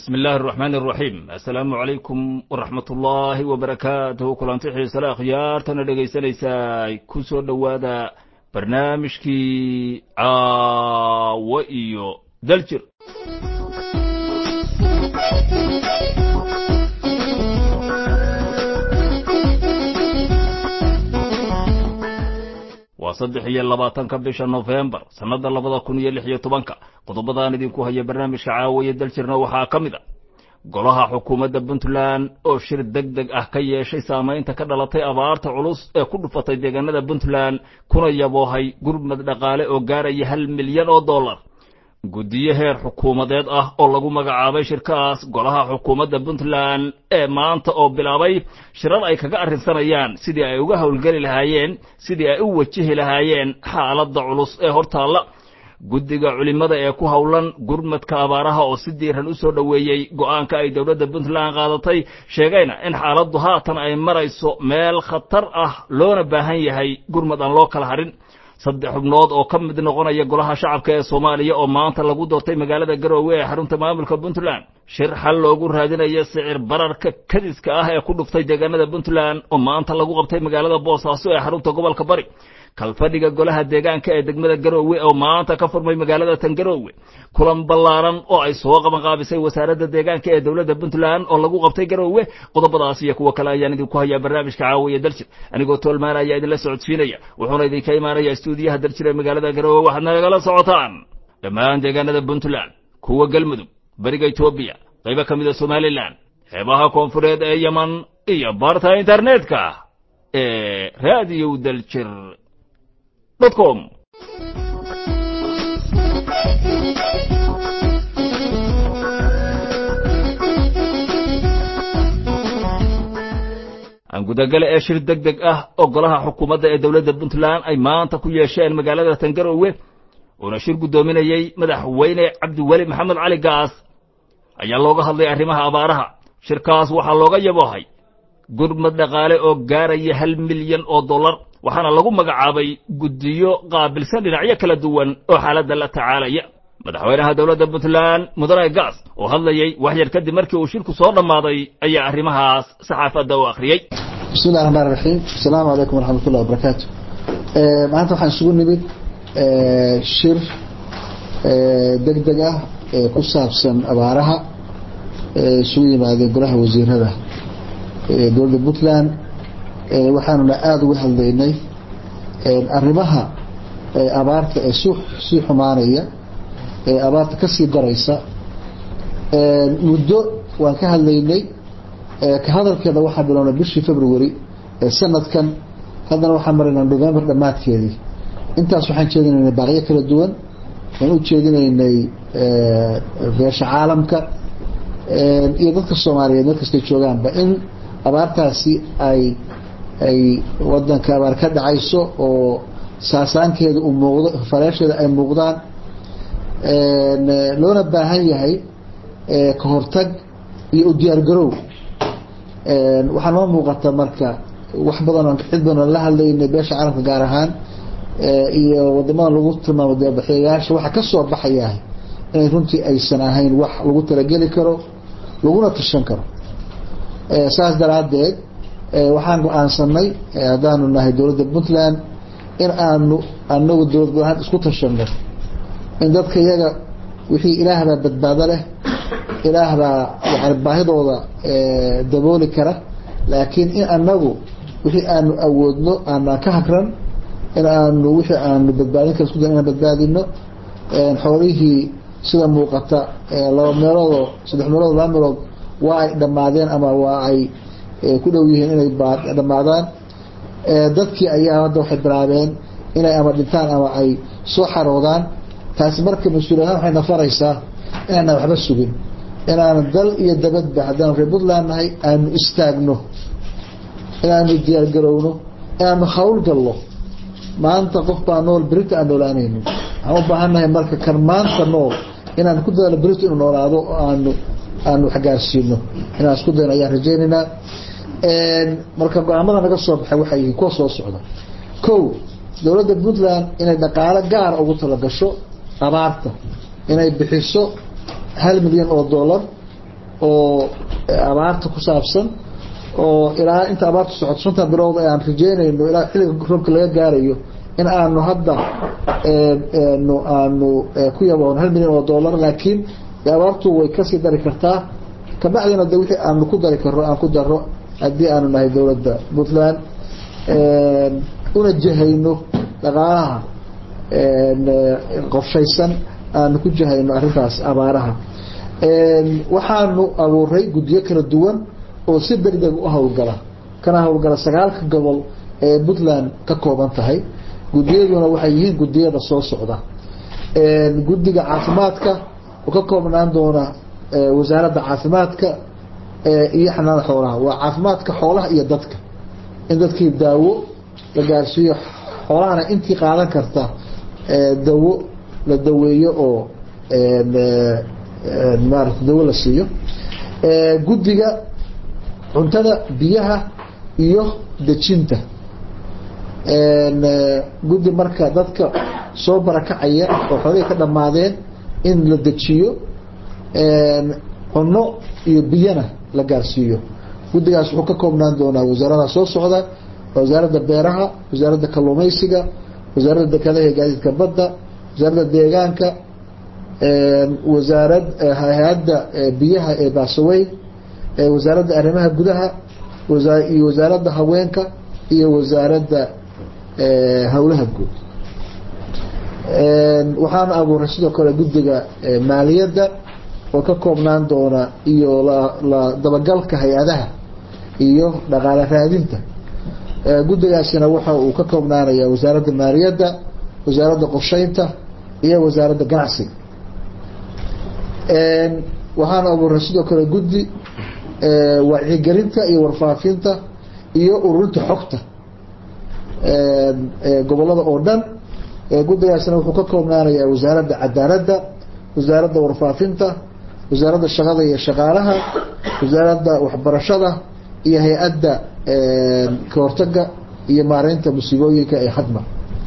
bismi illaahi araxmaani araxiim assalaamu calaykum waraxmat ullaahi wabarakaatuhu kulanti xiisale akhyaartana dhegaysanaysaa ku soo dhowaada barnaamijkii caawo iyo daljir waa saddex iyo labaatanka bisha nofembar sannadda labada kun iyo lix iyo tobanka qodobadaan idinku haya barnaamijka caawiya daljirna waxaa ka mid a golaha xukuumadda puntland oo shir deg deg ah ka yeeshay saamaynta ka dhalatay abaarta culus ee ku dhufatay deegaanada puntland kuna yaboohay gurmad dhaqaale oo gaaraya hal milyan oo dollar guddiyo heer xukuumadeed ah oo lagu magacaabay shirkaas golaha xukuumadda puntland ee maanta oo bilaabay shirar ay kaga arrinsanayaan sidii ay uga howlgeli lahaayeen sidii ay u wajihi lahaayeen xaaladda culus ee hortaalla guddiga culimmada ee ku howlan gurmadka abaaraha oo si diiran u soo dhoweeyey go'aanka ay dowladda puntland qaadatay sheegayna in xaaladdu haatan ay marayso meel khatar ah loona baahan yahay gurmad aan loo kala harin saddex xubnood oo ka mid noqonaya golaha shacabka ee soomaaliya oo maanta lagu doortay magaalada garoowe ee xarunta maamulka puntland shir xal loogu raadinayo sicir bararka kadiska ah ee ku dhuftay deegaanada puntland oo maanta lagu qabtay magaalada boosaaso ee xarunta gobolka bari kalfadhiga golaha deegaanka ee degmada garoowe oo maanta ka furmay magaalada tan garoowe kulan ballaaran oo ay soo qabanqaabisay wasaaradda deegaanka ee dowladda puntland oo lagu qabtay garoowe qodobadaas iyo kuwo kale ayaan idinku hayaa barnaamijka caawiya daljir anigoo toolmaan ayaa idinla socodsiinaya wuxuuna idinka imaanaya stuudiyaha daljir ee magaalada garoowe waxaad nagala socotaan dhammaan deegaanada puntland kuwa galmudug beriga etoobiya qaybo ka mida somalilan xeebaha koonfureed ee yeman iyo barta internetka ee radio daljir com aan gudagale ee shir deg deg ah oo golaha xukuumadda ee dowladda puntland ay maanta ku yeesheen magaalada tangarowe uuna shir guddoominayey madaxweyne cabdiweli maxamed cali gaas ayaa looga hadlay arrimaha abaaraha shirkaas waxaa looga yaboohay gurmad dhaqaale oo gaaraya hal milyan oo dollar waxaana lagu magacaabay guddiyo qaabilsan dhinacyo kala duwan oo xaaladda la tacaalaya madaxweynaha dowladda puntland mudane gaas oo hadlayey wax yar kadib markii uu shirku soo dhammaaday ayaa arrimahaas saxaafadda u akhriyey bismi llahi raxmaan raxiim asalaamu calaykum waraxmat ullahi wabarakaatu maanta waxaan isugu nimid shir deg deg ah ee ku saabsan abaaraha isugu yimaadeen golaha wasiirada dowladda puntland waxaanuna aada uga hadlaynay arrimaha abaarta ee sii xumaanaya ee abaarta kasii daraysa muddo waan ka hadlaynay ka hadalkeeda waxaa bilownay bishii february ee sanadkan haddana waxaan maraynaa november dhammaadkeedii intaas waxaan jeedinaynay baaqyo kala duwan waan u jeedinaynay beesha caalamka iyo dadka soomaaliyeed meel kastay joogaanba in abaartaasi ay ay wadanka abaar ka dhacayso oo saasaankeeda uu muuqdo fareesheeda ay muuqdaan loona baahan yahay ka hortag iyo u diyaar garow waxaa noo muuqata marka wax badan cid badan la hadlaynay beesha caalamka gaar ahaan iyo wadamada lagu tilmaamo deebaxyayaasha waxa ka soo baxayaa inay runtii aysan ahayn wax lagu talageli karo laguna tashan karo saas daraaddeed waxaan go-aansanay haddaanu nahay dowladda puntland in aanu anagu dowlad go-aan isku tashano in dadka iyaga wixii ilaah baa badbaado leh ilaah baa yani baahidooda dabooli kara laakiin in anagu wixii aanu awoodno aanaan ka hagran in aanu wixii aanu badbaadin kara isku da inaan badbaadino xoolihii sida muuqata laba meeloodoo saddex meelood laba meelood waa ay dhammaadeen ama waa ay ku dhow yihiin inay dhammaadaan dadkii ayaa hadda waxay bilaabeen inay ama dhintaan ama ay soo xaroodaan taasi marka mas-uuliyadaan waxay nafaraysaa inaana waxba sugin inaanu dal iyo dabadba haddaanu reer puntland nahay aanu istaagno inaanu diyaargarowno inaanu hawl gallo maanta qof baa nool berita aan noolaanayno waxaan u baahan nahay marka kan maanta nool inaan ku dadaalo berito inuu noolaado oo aanu aanu waxgaarsiino inaan isku dayno ayaan rajaynaynaa marka go-aamada naga soo baxay waxay yihiin kuwa soo socda ko dowladda puntland inay dhaqaalo gaara ugu talagasho abaarta inay bixiso hal milyan oo dollar oo abaarta ku saabsan oo ilaa inta abaartu socoto shanta bilood ee aan rajeynayno ilaa xilliga roobka laga gaarayo in aanu hadda nu aanu ku yaboon hal milyan oo dollar laakiin abaartu way kasii dari kartaa kabacdina de wixii aanu ku dari karo aan ku daro haddii aanu nahay dowladda puntland una jahayno dhaqaalaha qorshaysan aanu ku jahayno arrintaas abaaraha waxaanu abuuray guddiyo kala duwan oo si degdeg u howlgala kana howlgala sagaalka gobol ee puntland ka kooban tahay guddiyaduna waxay yihiin guddiyada soo socda guddiga caafimaadka oo ka koobnaan doona wasaaradda caafimaadka iyo xanaanada xoolaha waa caafimaadka xoolaha iyo dadka in dadkii daawo la gaarsiiyo xoolahana intii qaadan karta dawo la daweeyo oo maarata dawo la siiyo guddiga cuntada biyaha iyo dejinta guddi marka dadka soo barakacaya oo xoolihii ka dhammaadeen in la dejiyo cunno iyo biyana la gaarsiiyo guddigaas wuxuu ka koobnaan doonaa wasaarada soo socda wasaaradda beeraha wasaaradda kalluumaysiga wasaaradda dekedaha iyo gaadiidka badda wasaaradda deegaanka wasaarad hay-adda biyaha ee baasaweyn wasaaradda arrimaha gudaha iyo wasaaradda haweenka iyo wasaaradda howlaha guud waxaana abuuray sidoo kale guddiga maaliyadda oo ka koobnaan doona iyo la dabagalka hay-adaha iyo dhaqaale raadinta guddigaasina waxa uu ka koobnaanaya wasaaradda maaliyadda wasaaradda qorsheynta iyo wasaaradda ganacsiga waxaana abuuray sidoo kale guddi wacyigelinta iyo warfaafinta iyo ururinta xogta gobolada oo dhan guddigaasina wuxuu ka koobnaanayaa wasaaradda cadaaladda wasaaradda warfaafinta wasaaradda shaqada iyo shaqaalaha wasaaradda waxbarashada iyo hay-adda kahortaga iyo maareynta musiibooyinka ee hadma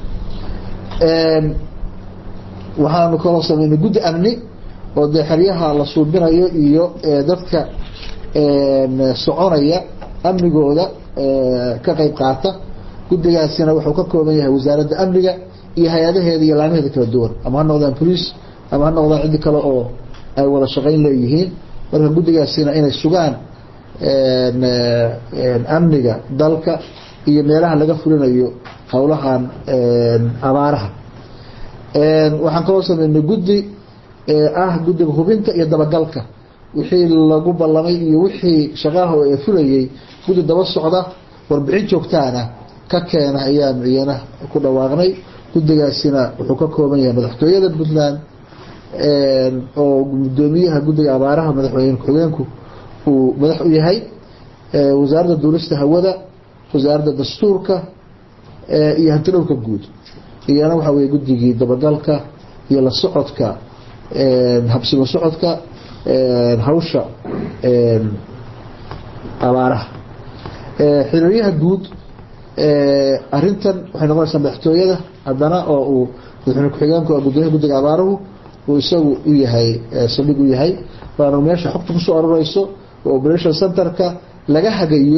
waxaanu kaloo sameynay guddi amni oo dee xeryaha la suubinayo iyo dadka soconaya amnigooda ka qeyb qaata guddigaasina wuxuu ka kooban yahay wasaaradda amniga iyo hay-adaheeda iyo laamaheeda kala duwan ama ha noqdaan police ama ha noqdaan ciddi kale oo ay wada shaqayn leeyihiin marka guddigaasina inay sugaan amniga dalka iyo meelaha laga fulinayo howlahan abaaraha waxaan kaloo sameynay guddi ah guddiga hubinta iyo dabagalka wixii lagu ballamay iyo wixii shaqaha ee fulayay guddi daba socda warbixin joogtaana ka keena ayaan iyana ku dhawaaqnay guddigaasina wuxuu ka kooban yahay madaxtooyada puntland oo gudoomiyaha guddiga abaaraha madaxweyne ku-xigeenku uu madax u yahay wasaaradda duulista hawada wasaaradda dastuurka iyo hantidhowrka guud iyana waxaa weye guddigii dabagalka iyo la socodka habsimo socodka hawsha abaaraha xiriiryaha guud arintan waxay noqonaysaa madaxtooyada haddana oo uu madaxweyne ku-xigeenku gudoomiyaha guddiga abaaruhu uu isagu u yahay saldhig u yahay waana meesha xogta kusoo aroreyso oo operation centerka laga hagayo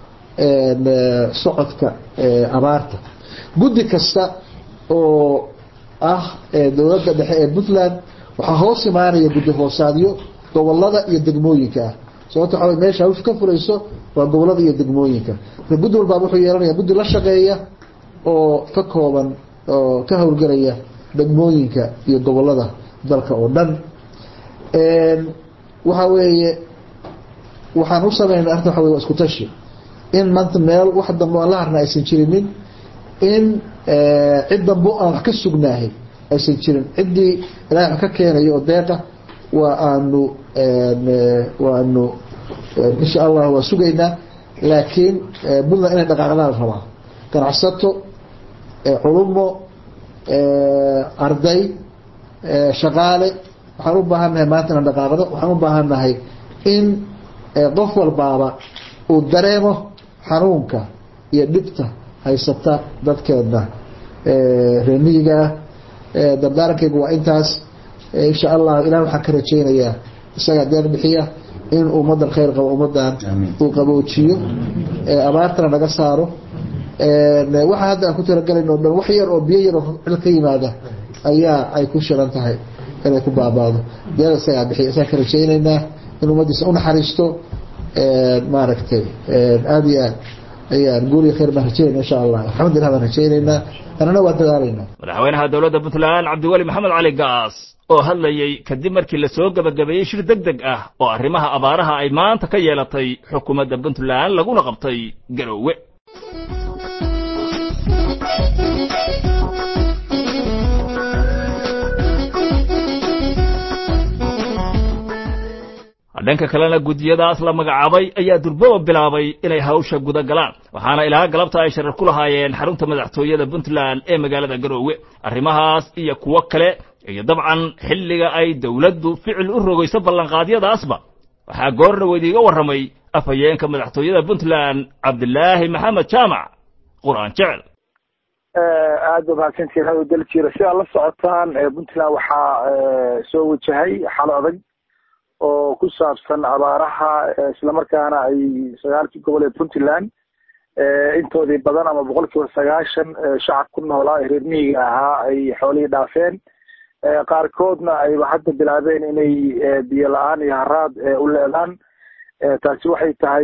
socodka abaarta guddi kasta oo ah dowladda dhexe ee puntland waxaa hoos imaanaya guddi hoosaadyo gobolada iyo degmooyinka ah sababto waxa meesha hawsha ka furayso waa gobolada iyo degmooyinka marka guddi walbaaba wuxuu yeelanaya guddi la shaqeeya oo ka kooban oo ka howlgelaya degmooyinka iyo gobolada dalka oo dhan waxa weeye waxaan u sameynay arrinta waxa wey waa isku tashi in maanta meel wax dambe aan la harna aysan jirinin in cid dambe aan wax ka sugnaahay aysan jirin ciddii ilahay wax ka keenayo oo deeqa waa aanu waanu insha allah waa sugaynaa laakiin puntland inay dhaqaaqdaan la rabaa ganacsato culumo arday shaqaale waxaan u baahannahay maanta inaan dhaqaaqdo waxaan u baahannahay in qof walbaaba uu dareemo xanuunka iyo dhibta haysata dadkeedna reemiyiga ah dardaarankaygu waa intaas insha allah ilahi waxaan ka rajaynayaa isagaa deeq bixiya in ummadan khayr qabo ummadan uu qaboojiyo abaartana naga saaro waxa hadda aan ku talagalayn oo dhan wax yar oo biyo yar oo cil ka yimaada ayaa ay ku shiran tahay inay ku baabaado biyada isagaa bixiy isaga ka rajaynaynaa in ummaddiisa unaxariisto maaragtay aada iyo aad ayaan guuriya khayr baan rajaynayna insha allah alxamdulilah baan rajaynaynaa anana waa dadaalaynaa madaxweynaha dowladda puntland cabdiweli maxamed cali gaas oo hadlayey kadib markii lasoo gebagabeeyey shir deg deg ah oo arrimaha abaaraha ay maanta ka yeelatay xukuumadda puntland laguna qabtay garoowe dhanka kalena guddiyadaas la magacaabay ayaa durbaba bilaabay inay hawsha guda galaan waxaana ilaa galabta ay sharar ku lahaayeen xarunta madaxtooyada puntland ee magaalada garoowe arrimahaas iyo kuwo kale iyo dabcan xilliga ay dowladdu ficil u rogayso ballanqaadyadaasba waxaa goor dhaweyd iiga warramay afhayeenka madaxtooyada puntland cabdilaahi maxamed jaamac qur-aan jecel aada ba mahadsantiin hado dal jira si aad la socotaan puntland waxaa soo wajahay xalo adag oo ku saabsan abaaraha islamarkaana ay sagaalkii gobol ee puntland intoodii badan ama boqol kiiba sagaashan shacab ku noolaa ee reer miyiga ahaa ay xoolihii dhaafeen qaarkoodna ayba hadda bilaabeen inay biyo la-aan iyo haraad u leedaan taasi waxay tahay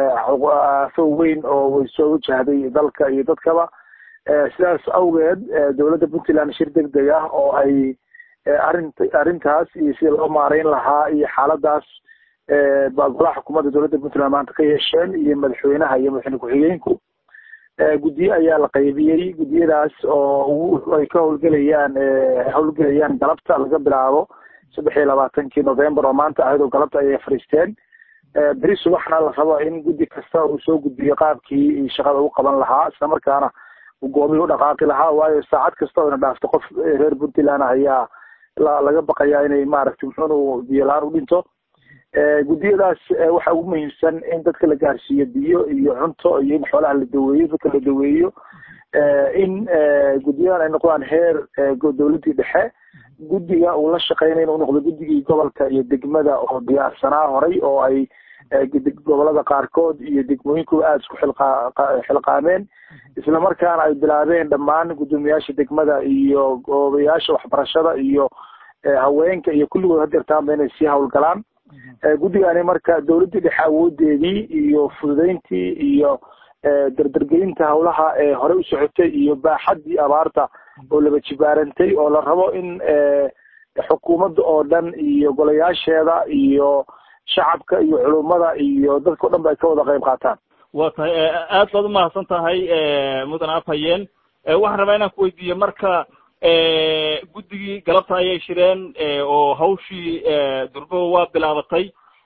aafo weyn oo way soo wajahday dalka iyo dadkaba sidaas awgeed dowladda puntland shir deg deg ah oo ay arint arrintaas iyo sida loo maarayn lahaa iyo xaaladaas baa golaha xukuumadda dowladda puntland maanta ka yeesheen iyo madaxweynaha iyo madaxweyne ku-xigeenku guddiye ayaa la qaybiyey guddiyadaas oo ay ka howlgelayaan howlgelayaan galabta laga bilaabo saddex iyo labaatankii november oo maanta ahayd oo galabta ayay fariisteen beri subaxna la rabo in guddi kasta uu soo gudbiyo qaabkii shaqada u qaban lahaa islamarkaana uu goomihii u dhaqaaqi lahaa waayo saacad kasta oo ina dhaafto qof reer puntland ayaa laga baqayaa inay maaragtay muxuunu biyo la-aan u dhinto guddiyadaas waxaa ugu muhiimsan in dadka la gaarsiiyo biyo iyo cunto iyo in xoolaha la daweeyo dadka la daweeyo in guddiyadan ay noqdaan heer dowladdii dhexe guddiga uu la shaqeynay inuu noqdo guddigii gobolka iyo degmada oo diyaarsanaa horay oo ay gobolada qaarkood iyo degmooyinkuba aada isku xilqaameen islamarkaana ay bilaabeen dhammaan guddoomiyaasha degmada iyo goobayaasha waxbarashada iyo haweenka iyo kulligood hadeertaanba inay sii howlgalaan guddigani marka dowladdii dhexe awoodeedii iyo fududeyntii iyo dardargelinta howlaha ee horey u socotay iyo baaxaddii abaarta oo laba jibaarantay oo la rabo in xukuumadda oo dhan iyo golayaasheeda iyo shacabka iyo culummada iyo dadka o dhan ba ay ka wada qayb qaataan wa tahay aad baad umahadsan tahay mudan afhayeen waxaan rabaa inaan ku weydiiyo marka guddigii galabta ayay shireen oo hawshii durbaba waa bilaabatay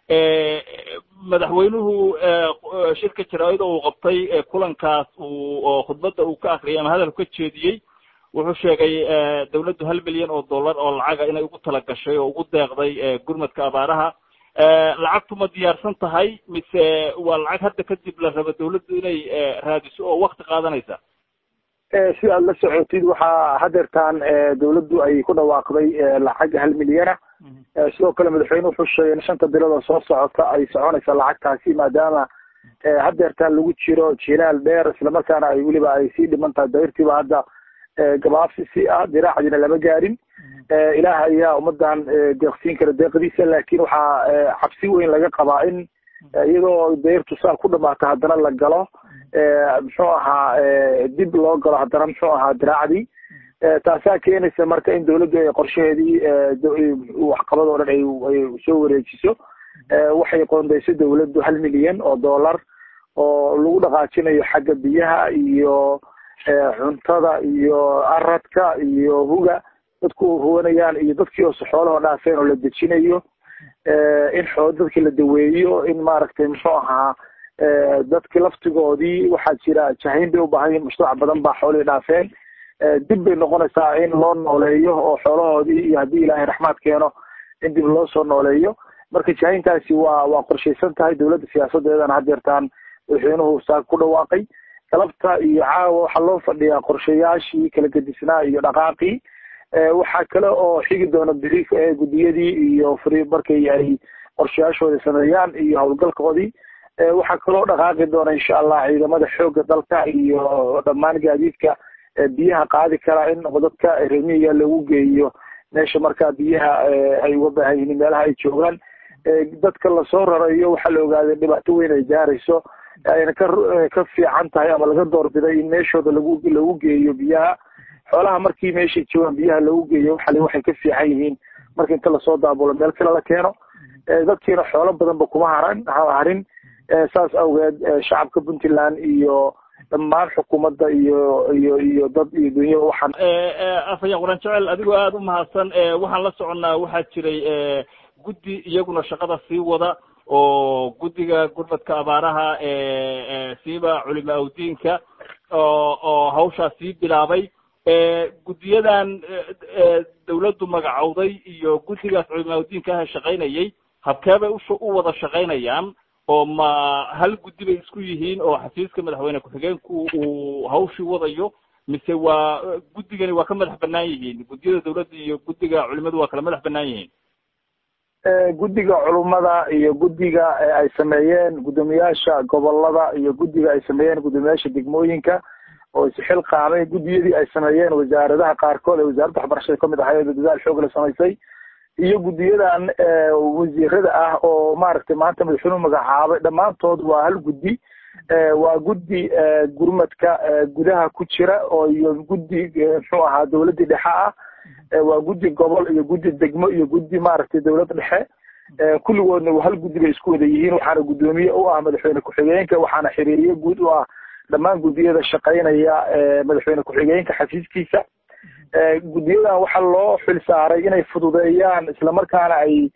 madaxweynuhu shirka jaraa'ida uu qabtay kulankaas uu oo khudbadda uu ka akriyay ama hadalku ka jeediyey wuxuu sheegay dawladdu hal milyan oo dollar oo lacaga inay ugu tala gashay oo ugu deeqday gurmadka abaaraha lacagtu ma diyaarsan tahay mise waa lacag hadda kadib la rabo dawladdu inay raadiso oo wakti qaadanaysa si aad la socotid waxaa hadeertaan dawladdu ay ku dhawaaqday lacag hal milyana sidoo kale madaxweyne wuxuu sheegay in shanta bilood oo soo socota ay soconaysa lacagtaasi maadaama hadeertaan lagu jiro jilaal dheer islamarkaana ay weliba ay sii dhiman tahay dayrtiiba hadda gabaabsi si ah diraacdiina lama gaarin ilaah ayaa ummadan deeqsiin kara deeqdiisa laakin waxaa cabsi weyn laga qabaa in iyadoo dayrtu saa ku dhamaata haddana la galo muxuu ahaa dib loo galo haddana muxuu ahaa diraacdii taasaa keenaysa marka in dawladdu ay qorshaheedii waxqabad oo dhan ay soo wareejiso waxay qoondayso dawladdu hal milyan oo dollar oo lagu dhaqaajinayo xagga biyaha iyo cuntada iyo aradka iyo huga dadku huwanayaan iyo dadkii oo xoolahoo dhaafeen oo la dejinayo in xoo dadkii la daweeyo in maaragtay muxuu ahaa dadki laftigoodii waxaa jira jahayn bay ubaahan yihin mujtamac badan baa xoolihii dhaafeen dib bay noqonaysaa in loo nooleeyo oo xoolahoodii iyo haddii ilaahay raxmaad keeno in dib loo soo nooleeyo marka jahayntaasi waa waa qorshaysan tahay dawladda siyaasadeedana hadeertaan madaxweynuhu saa ku dhawaaqay galabta iyo caawa waxaa loo fadhiyaa qorshayaashii kala gedisnaa iyo dhaqaaqii waxaa kale oo xigi doona beri guddiyadii iyo fri markay ay qorshayaashooda sameeyaan iyo howlgalkoodii waxaa kaloo dhaqaaqi doona insha allah ciidamada xooga dalka iyo dhammaan gaadiidka biyaha qaadi karaa in dadka remiga lagu geeyo meesha markaa biyaha ay uga baahan yihiin meelaha ay joogaan dadka lasoo rarayo waxaa la ogaaday dhibaato weyn ay gaarayso ayna ka ka fiican tahay ama laga doorbiday in meeshooda lagu lagu geeyo biyaha xoolaha markii meeshay joogaan biyaha lagu geeyo waxale waxay ka fiican yihiin marka inta lasoo daabulo meel kale la keeno dadkiina xoolo badanba kuma haran harin saas awgeed shacabka puntland iyo dhammaan xukuumadda iyo iyo iyo dad iyo dunya waxaan afaya quran jecel adigoo aada u mahadsan waxaan la soconnaa waxaa jiray guddi iyaguna shaqada sii wada oo guddiga gurmadka abaaraha siiba culima awdiinka oo oo hawshaa sii bilaabay guddiyadan dawladdu magacowday iyo guddigaas culima awdiinka ah shaqaynayay habkeebay u u wada shaqaynayaan oo ma hal guddi bay isku yihiin oo xafiiska madaxweyne ku-xigeenku uu hawshii wadayo mise waa guddigani waa ka madax banaan yihiin guddiyada dawladda iyo guddiga culimadu waa kala madax banaan yihiin guddiga culummada iyo guddiga ay sameeyeen guddoomiyaasha gobolada iyo guddiga ay sameeyeen guddoomiyaasha degmooyinka oo isxil qaamay guddiyadii ay sameeyeen wasaaradaha qaarkood ee wasaaradda waxbarashada kamid ahayd dadaal xoog la samaysay iyo guddiyadan wasiirada ah oo maaragtay maanta madaxweynuhu magacaabay dhammaantood waa hal guddi waa guddi gurmadka gudaha ku jira oo iyo guddi muxuu ahaa dawladdii dhexe ah waa guddi gobol iyo guddi degmo iyo guddi maaragtay dawlad dhexe kulligoodna hal guddi bay isku wada yihiin waxaana guddoomiye u ah madaxweyne ku-xigeenka waxaana xiriiriye guud u ah dhammaan guddiyada shaqaynaya madaxweyne ku-xigeenka xafiiskiisa guddiyadan waxaa loo xil saaray inay fududeeyaan islamarkaana ay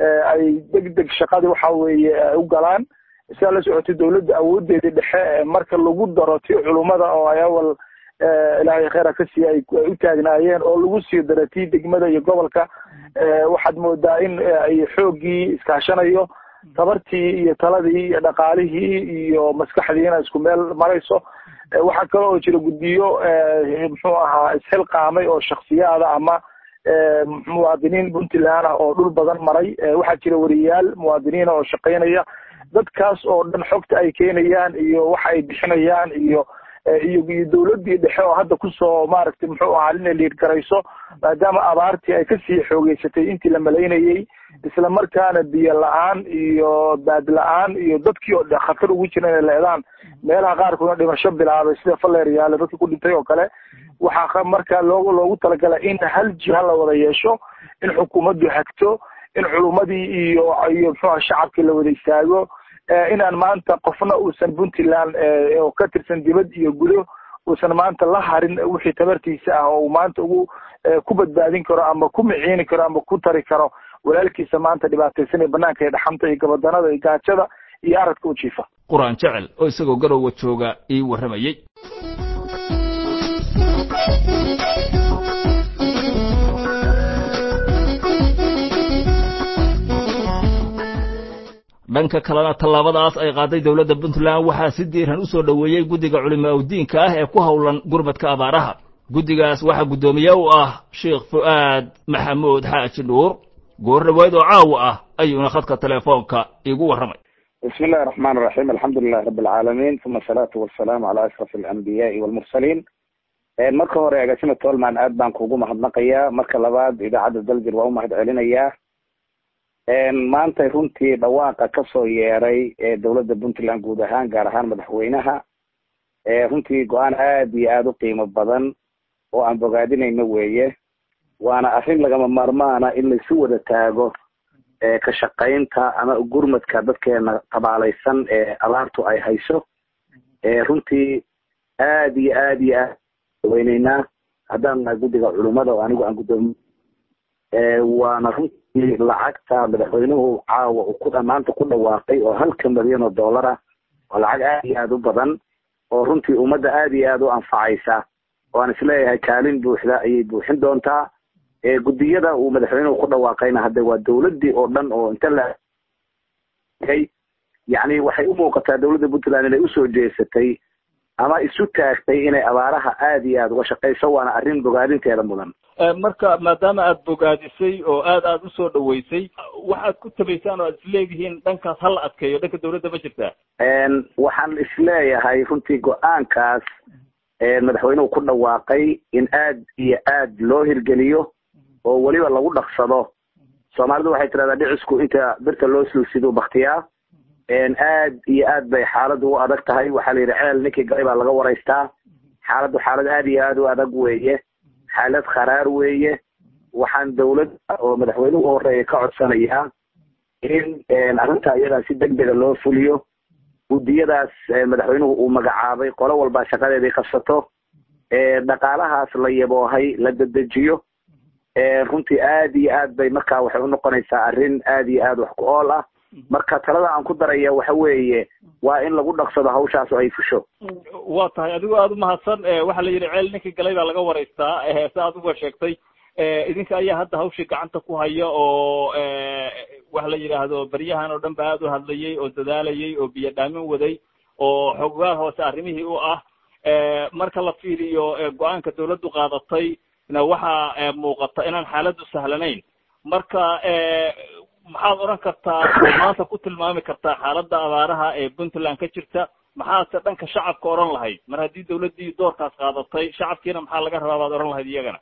ay deg deg shaqadii waxa weeye u galaan sidaa la socotay dawladda awoodeedii dhexe marka lagu daro tii culummada oo ay awal ilaahay kheyra ka siiya ay u taagnaayeen oo lagu sii daro tii degmada iyo gobolka waxaad moodaa in ay xooggii iskaashanayo tabartii iyo taladii iyo dhaqaalihii iyo maskaxdiina isku meel marayso waxaa kale oo jira guddiyo muxuu ahaa isxilqaamay oo shaksiyaada ama muwaadiniin puntland ah oo dhul badan maray waxaa jira wariyaal muwaadiniina oo shaqaynaya dadkaas oo dhan xogta ay keenayaan iyo waxa ay bixinayaan iyo iyo iyo dawladdii dhexe oo hadda kusoo maaragtay muxuu ahaa inay liid garayso maadaama abaartii ay kasii xoogeysatay intii la malaynayey isla markaana biyo la-aan iyo baad la-aan iyo dadkii oo khatar ugu jira inay leedaan meelaha qaarkoodna dhimasho bilaabay sida faleeryaale dadkii ku dhintay oo kale waxaa markaa loogu loogu talagalay in hal jiha la wada yeesho in xukuumaddu hagto in culummadii iyo iyo muxuuha shacabkii la wada istaago inaan maanta qofna uusan puntland oo ka tirsan dibad iyo gudo uusan maanta la harin wixii tabartiisa ah oo uu maanta ugu ku badbaadin karo ama ku miciini karo ama ku tari karo walaalkiisa maanta dhibaataysan ee banaanka ee dhaxanta iyo gabadanada iyo gaajada iyo aradka u jiifa qur-aan jecel oo isagoo garowa jooga ii warramayey dhanka kalena tallaabadaas ay qaaday dowladda puntland waxaa si diiran u soo dhoweeyey guddiga culimaa udiinka ah ee ku howlan gurmadka abaaraha guddigaas waxaa guddoomiye u ah sheekh fu'aad maxamuud xaaji dhuur goor dhaweyd oo caawa ah ayuuna khadka telefoonka igu warramay bismi illahi raxmaan raxiim alxamdu lilahi rabi alcaalamiin uma asalaatu wasalaamu calaa ashraf alambiyaai walmursaliin marka hore agaasima tolman aad baan kugu mahadnaqayaa marka labaad idaacadda daljir waa u mahad celinayaa maantay runtii dhawaaqa kasoo yeeray ee dowladda puntland guud ahaan gaar ahaan madaxweynaha runtii go-aan aad iyo aada u qiimo badan oo aan bogaadinayno weeye waana arrin lagama maarmaana in laisu wada taago ka shaqaynta ama gurmadka dadkeena tabaalaysan ee abaartu ay hayso runtii aad iyo aad iyo aad weyneynaa haddaan nahay guddiga culummada oo anigu aan guddoomiye waana runtii lacagta madaxweynuhu caawa uu ku maanta ku dhawaaqay oo halka milyan oo dollar ah oo lacag aad iyo aada u badan oo runtii ummadda aad iyo aada u anfacaysa oo aan isleeyahay kaalin buuxda ayay buuxin doontaa guddiyada uu madaxweynuhu ku dhawaaqayna hadde waa dawladdii oo dhan oo inta la yacni waxay u muuqataa dowladda puntland inay usoo jeesatay ama isu taagtay inay abaaraha aada iyo aada uga shaqayso waana arrin bogaadinteeda mudan marka maadaama aada bogaadisay oo aad aada usoo dhaweysay waxaad ku tabaysaan oo aad isleedihiin dhankaas hala adkeeyo dhanka dawladda ma jirtaa waxaan isleeyahay runtii go-aankaas madaxweynuhu ku dhawaaqay in aad iyo aad loo hirgeliyo oo weliba lagu dhaqsado soomaalidu waxay tidhahdaa dhicisku inta birta loo sulsiduu baktiyaa aad iyo aad bay xaaladdu u adag tahay waxaa la yidhi ceel ninkii galay baa laga waraystaa xaaladdu xaalad aad iyo aad u adag weeye xaalad kharaar weeye waxaan dawladda oo madaxweynuhu u horeeya ka codsanayaa in arrinta iyadaa si deg dega loo fuliyo guddiyadaas madaxweynuhu uu magacaabay qolo walbaa shaqadeedii qabsato dhaqaalahaas la yaboohay la dedejiyo runtii aad iyo aad bay markaa waxay unoqonaysaa arrin aad iyo aad wax ku ool ah marka talada aan ku daraya waxa weeye waa in lagu dhaqsado hawshaas oo ay fusho waa tahay adigoo aada umahadsan waxaa la yidhi ceel ninkii galay baa laga waraystaa sa aad uga sheegtay idinka ayaa hadda hawshii gacanta ku haya oo waxa la yidhaahdo beryahan oo dhan ba aada u hadlayay oo dadaalayay oo biyo dhaamin waday oo xogaal hoose arrimihii u ah marka la fiiriyo go-aanka dawladdu qaadatay na waxaa muuqata inaan xaaladdu sahlanayn marka maxaad odhan kartaa oo maanta ku tilmaami kartaa xaaladda abaaraha ee puntland ka jirta maxaadse dhanka shacabka odhan lahayd mar haddii dawladdii doorkaas qaadatay shacabkiina maxaa laga rabaa baad odhan lahayd iyagana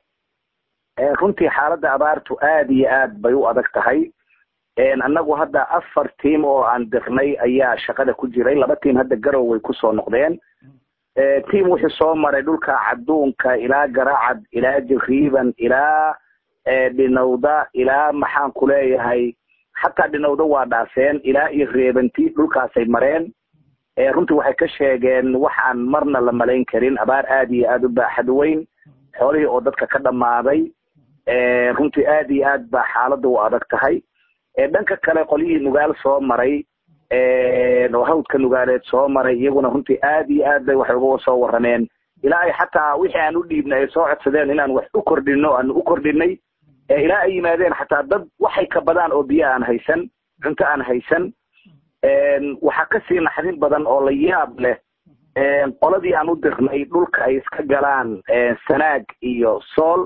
runtii xaaladda abaartu aad iyo aad bay u adag tahay annagu hadda afar tiam oo aan dirnay ayaa shaqada ku jiray laba tiam hadda garow way kusoo noqdeen tiam wuxuu soo maray dhulka cadduunka ilaa garacad ilaa jariiban ilaa dhinowda ilaa maxaan ku leeyahay xataa dhinowda waa dhaafeen ilaa iyo reebanti dhulkaasay mareen runtii waxay ka sheegeen waxaan marna la malayn karin abaar aad iyo aad u baaxad weyn xoolihii oo dadka ka dhammaaday runtii aad iyo aad baa xaaladda u adag tahay dhanka kale qolyihii nugaal soo maray oo hawdka nugaaleed soo maray iyaguna runtii aad iyo aad bay waxay uga soo warrameen ilaa ay xataa wixii aan u dhiibnay ay soo codsadeen inaan wax u kordhino aanu u kordhinay ilaa ay yimaadeen xataa dad waxay ka badaan oo biyo aan haysan cunto aan haysan waxaa kasii naxdin badan oo la yaab leh qoladii aan u dirnay dhulka ay iska galaan sanaag iyo sool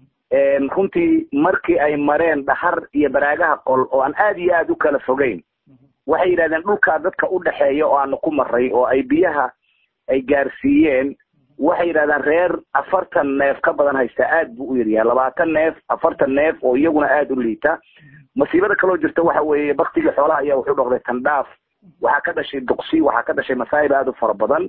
runtii markii ay mareen dhahar iyo baraagaha qol oo aan aad iyo aad u kala fogeyn waxay yidhahdeen dhulkaa dadka u dhexeeya oo aanu ku maray oo ay biyaha ay gaarsiiyeen waxay yidhahdeen reer afartan neef ka badan haysta aad buu u yaryahay labaatan neef afartan neef oo iyaguna aada u liita masiibada kaloo jirta waxa weeye baktigii xoolaha ayaa wuxuu dhoqday tandhaaf waxaa ka dhashay duqsi waxaa ka dhashay masaa'ib aada u fara badan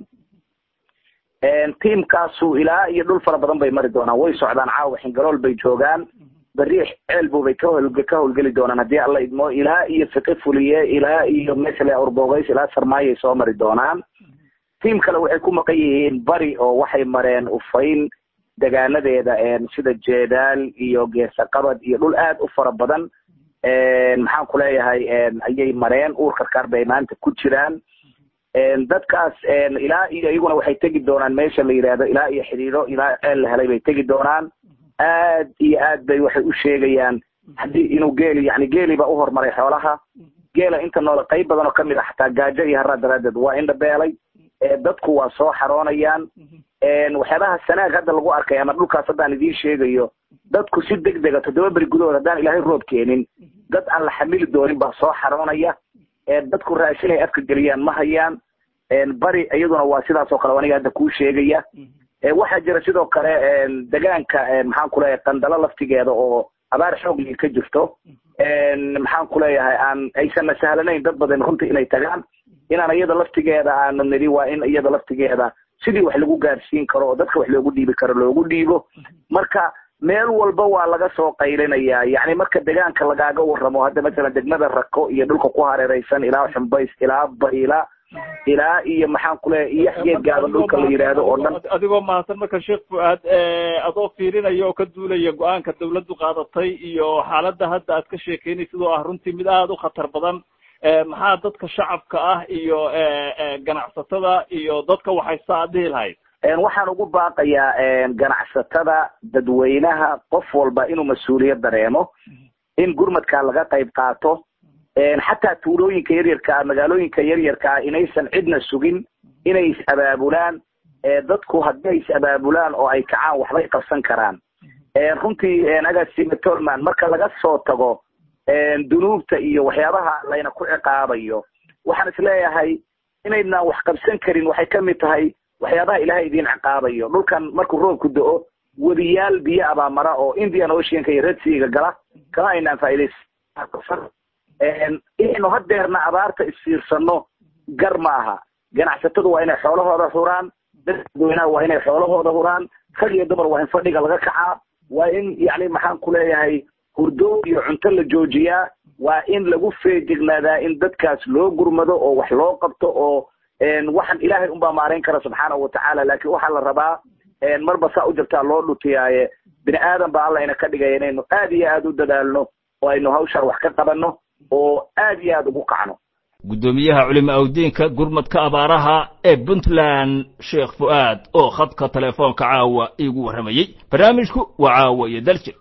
tiamkaasu ilaa iyo dhul fara badan bay mari doonaan way socdaan caawa xingalool bay joogaan beriix ceelbu bay ka hol ka howlgeli doonaan haddii alla idmo ilaa iyo fiqi fuliye ilaa iyo mesle urbogays ilaa sarmaayay soo mari doonaan tiam kale waxay ku maqan yihiin bari oo waxay mareen ufayn degaanadeeda sida jeedaal iyo geesaqabad iyo dhul aad u fara badan maxaan ku leeyahay ayay mareen uur karkaar bay maanta ku jiraan dadkaas ilaa iyo iyaguna waxay tegi doonaan meesha la yidhaahdo ilaa iyo xidhiidho ilaa ceel la helay bay tegi doonaan aad iyo aad bay waxay u sheegayaan haddii inuu geeli yani geeli baa u horumaray xoolaha geela inta noole qayb badan oo kamid ah xataa gaajo iyo haraa daraadeed waa indhabeelay dadku waa soo xaroonayaan waxyaabaha sanaag hadda lagu arkay ama dhulkaas haddaan idiin sheegayo dadku si deg dega toddoba beri gudahood haddaan ilaahay roob keenin dad aan la xamili doonin baa soo xaroonaya dadku raashin ay afka geliyaan ma hayaan bari iyaduna waa sidaas oo kale aniga hadda kuu sheegaya waxaa jira sidoo kale degaanka maxaan ku leeyahay qandalo laftigeeda oo abaar xooglii ka jirto maxaan ku leeyahay aan aysanna sahlanayn dad badan runtii inay tagaan inaan iyada laftigeeda aanu nidhi waa in iyada laftigeeda sidii wax lagu gaarsiin karo oo dadka wax loogu dhiibi karo loogu dhiibo marka meel walba waa laga soo qaylinayaa yacni marka degaanka lagaaga warramo hadda masalan degmada rako iyo dhulka ku hareeraysan ilaa xumbays ilaa bayla ilaa iyo maxaan ku leeyahay iyo xgeed gaaban dhulka la yidhaahdo oo dhan adigoo mahadsan marka sheekh fuaad adoo fiirinaya oo ka duulaya go-aanka dawladdu qaadatay iyo xaaladda hadda aad ka sheekeynaysid oo ah runtii mid aada u khatar badan maxaa dadka shacabka ah iyo ganacsatada iyo dadka waxaysta aad dhihi lahayd waxaan ugu baaqayaa ganacsatada dadweynaha qof walba inuu mas-uuliyad dareemo in gurmadkaa laga qayb qaato xataa tuulooyinka yaryarka ah magaalooyinka yaryarka ah inaysan cidna sugin inay is abaabulaan dadku haddii ay is-abaabulaan oo ay kacaan waxbay qabsan karaan runtii agaasime tolman marka laga soo tago dunuubta iyo waxyaabaha layna ku ciqaabayo waxaan isleeyahay inaydnaan wax qabsan karin waxay kamid tahay waxyaabaha ilaahay idin ciqaabayo dhulkan markuu roobku do-o wadiyaal biyo abaa mara oo indian oceanka iyo redseaga gala kama aynaan faaidaysan inaynu hadeerna abaarta isfiirsano gar ma aha ganacsatadu waa inay xoolahooda huraan dadweynaha waa inay xoolahooda huraan rag iyo dumar waa in fadhiga laga kacaa waa in yani maxaan ku leeyahay hurdo iyo cunto la joojiyaa waa in lagu feejignaadaa in dadkaas loo gurmado oo wax loo qabto oo waxaan ilaahay unbaa maarayn kara subxaanahu watacaala laakiin waxaa la rabaa marba saa u jirtaa loo dhutiyaaye bini aadan baa alla ina ka dhigaya inaynu aad iyo aad u dadaalno oo aynu hawshaan wax ka qabanno oo aad iyo aad ugu kacno guddoomiyaha culimo awdiinka gurmadka abaaraha ee puntland sheekh fu'aad oo khadka telefoonka caawa iigu warramayey barnaamijku waa caawa iyo daljir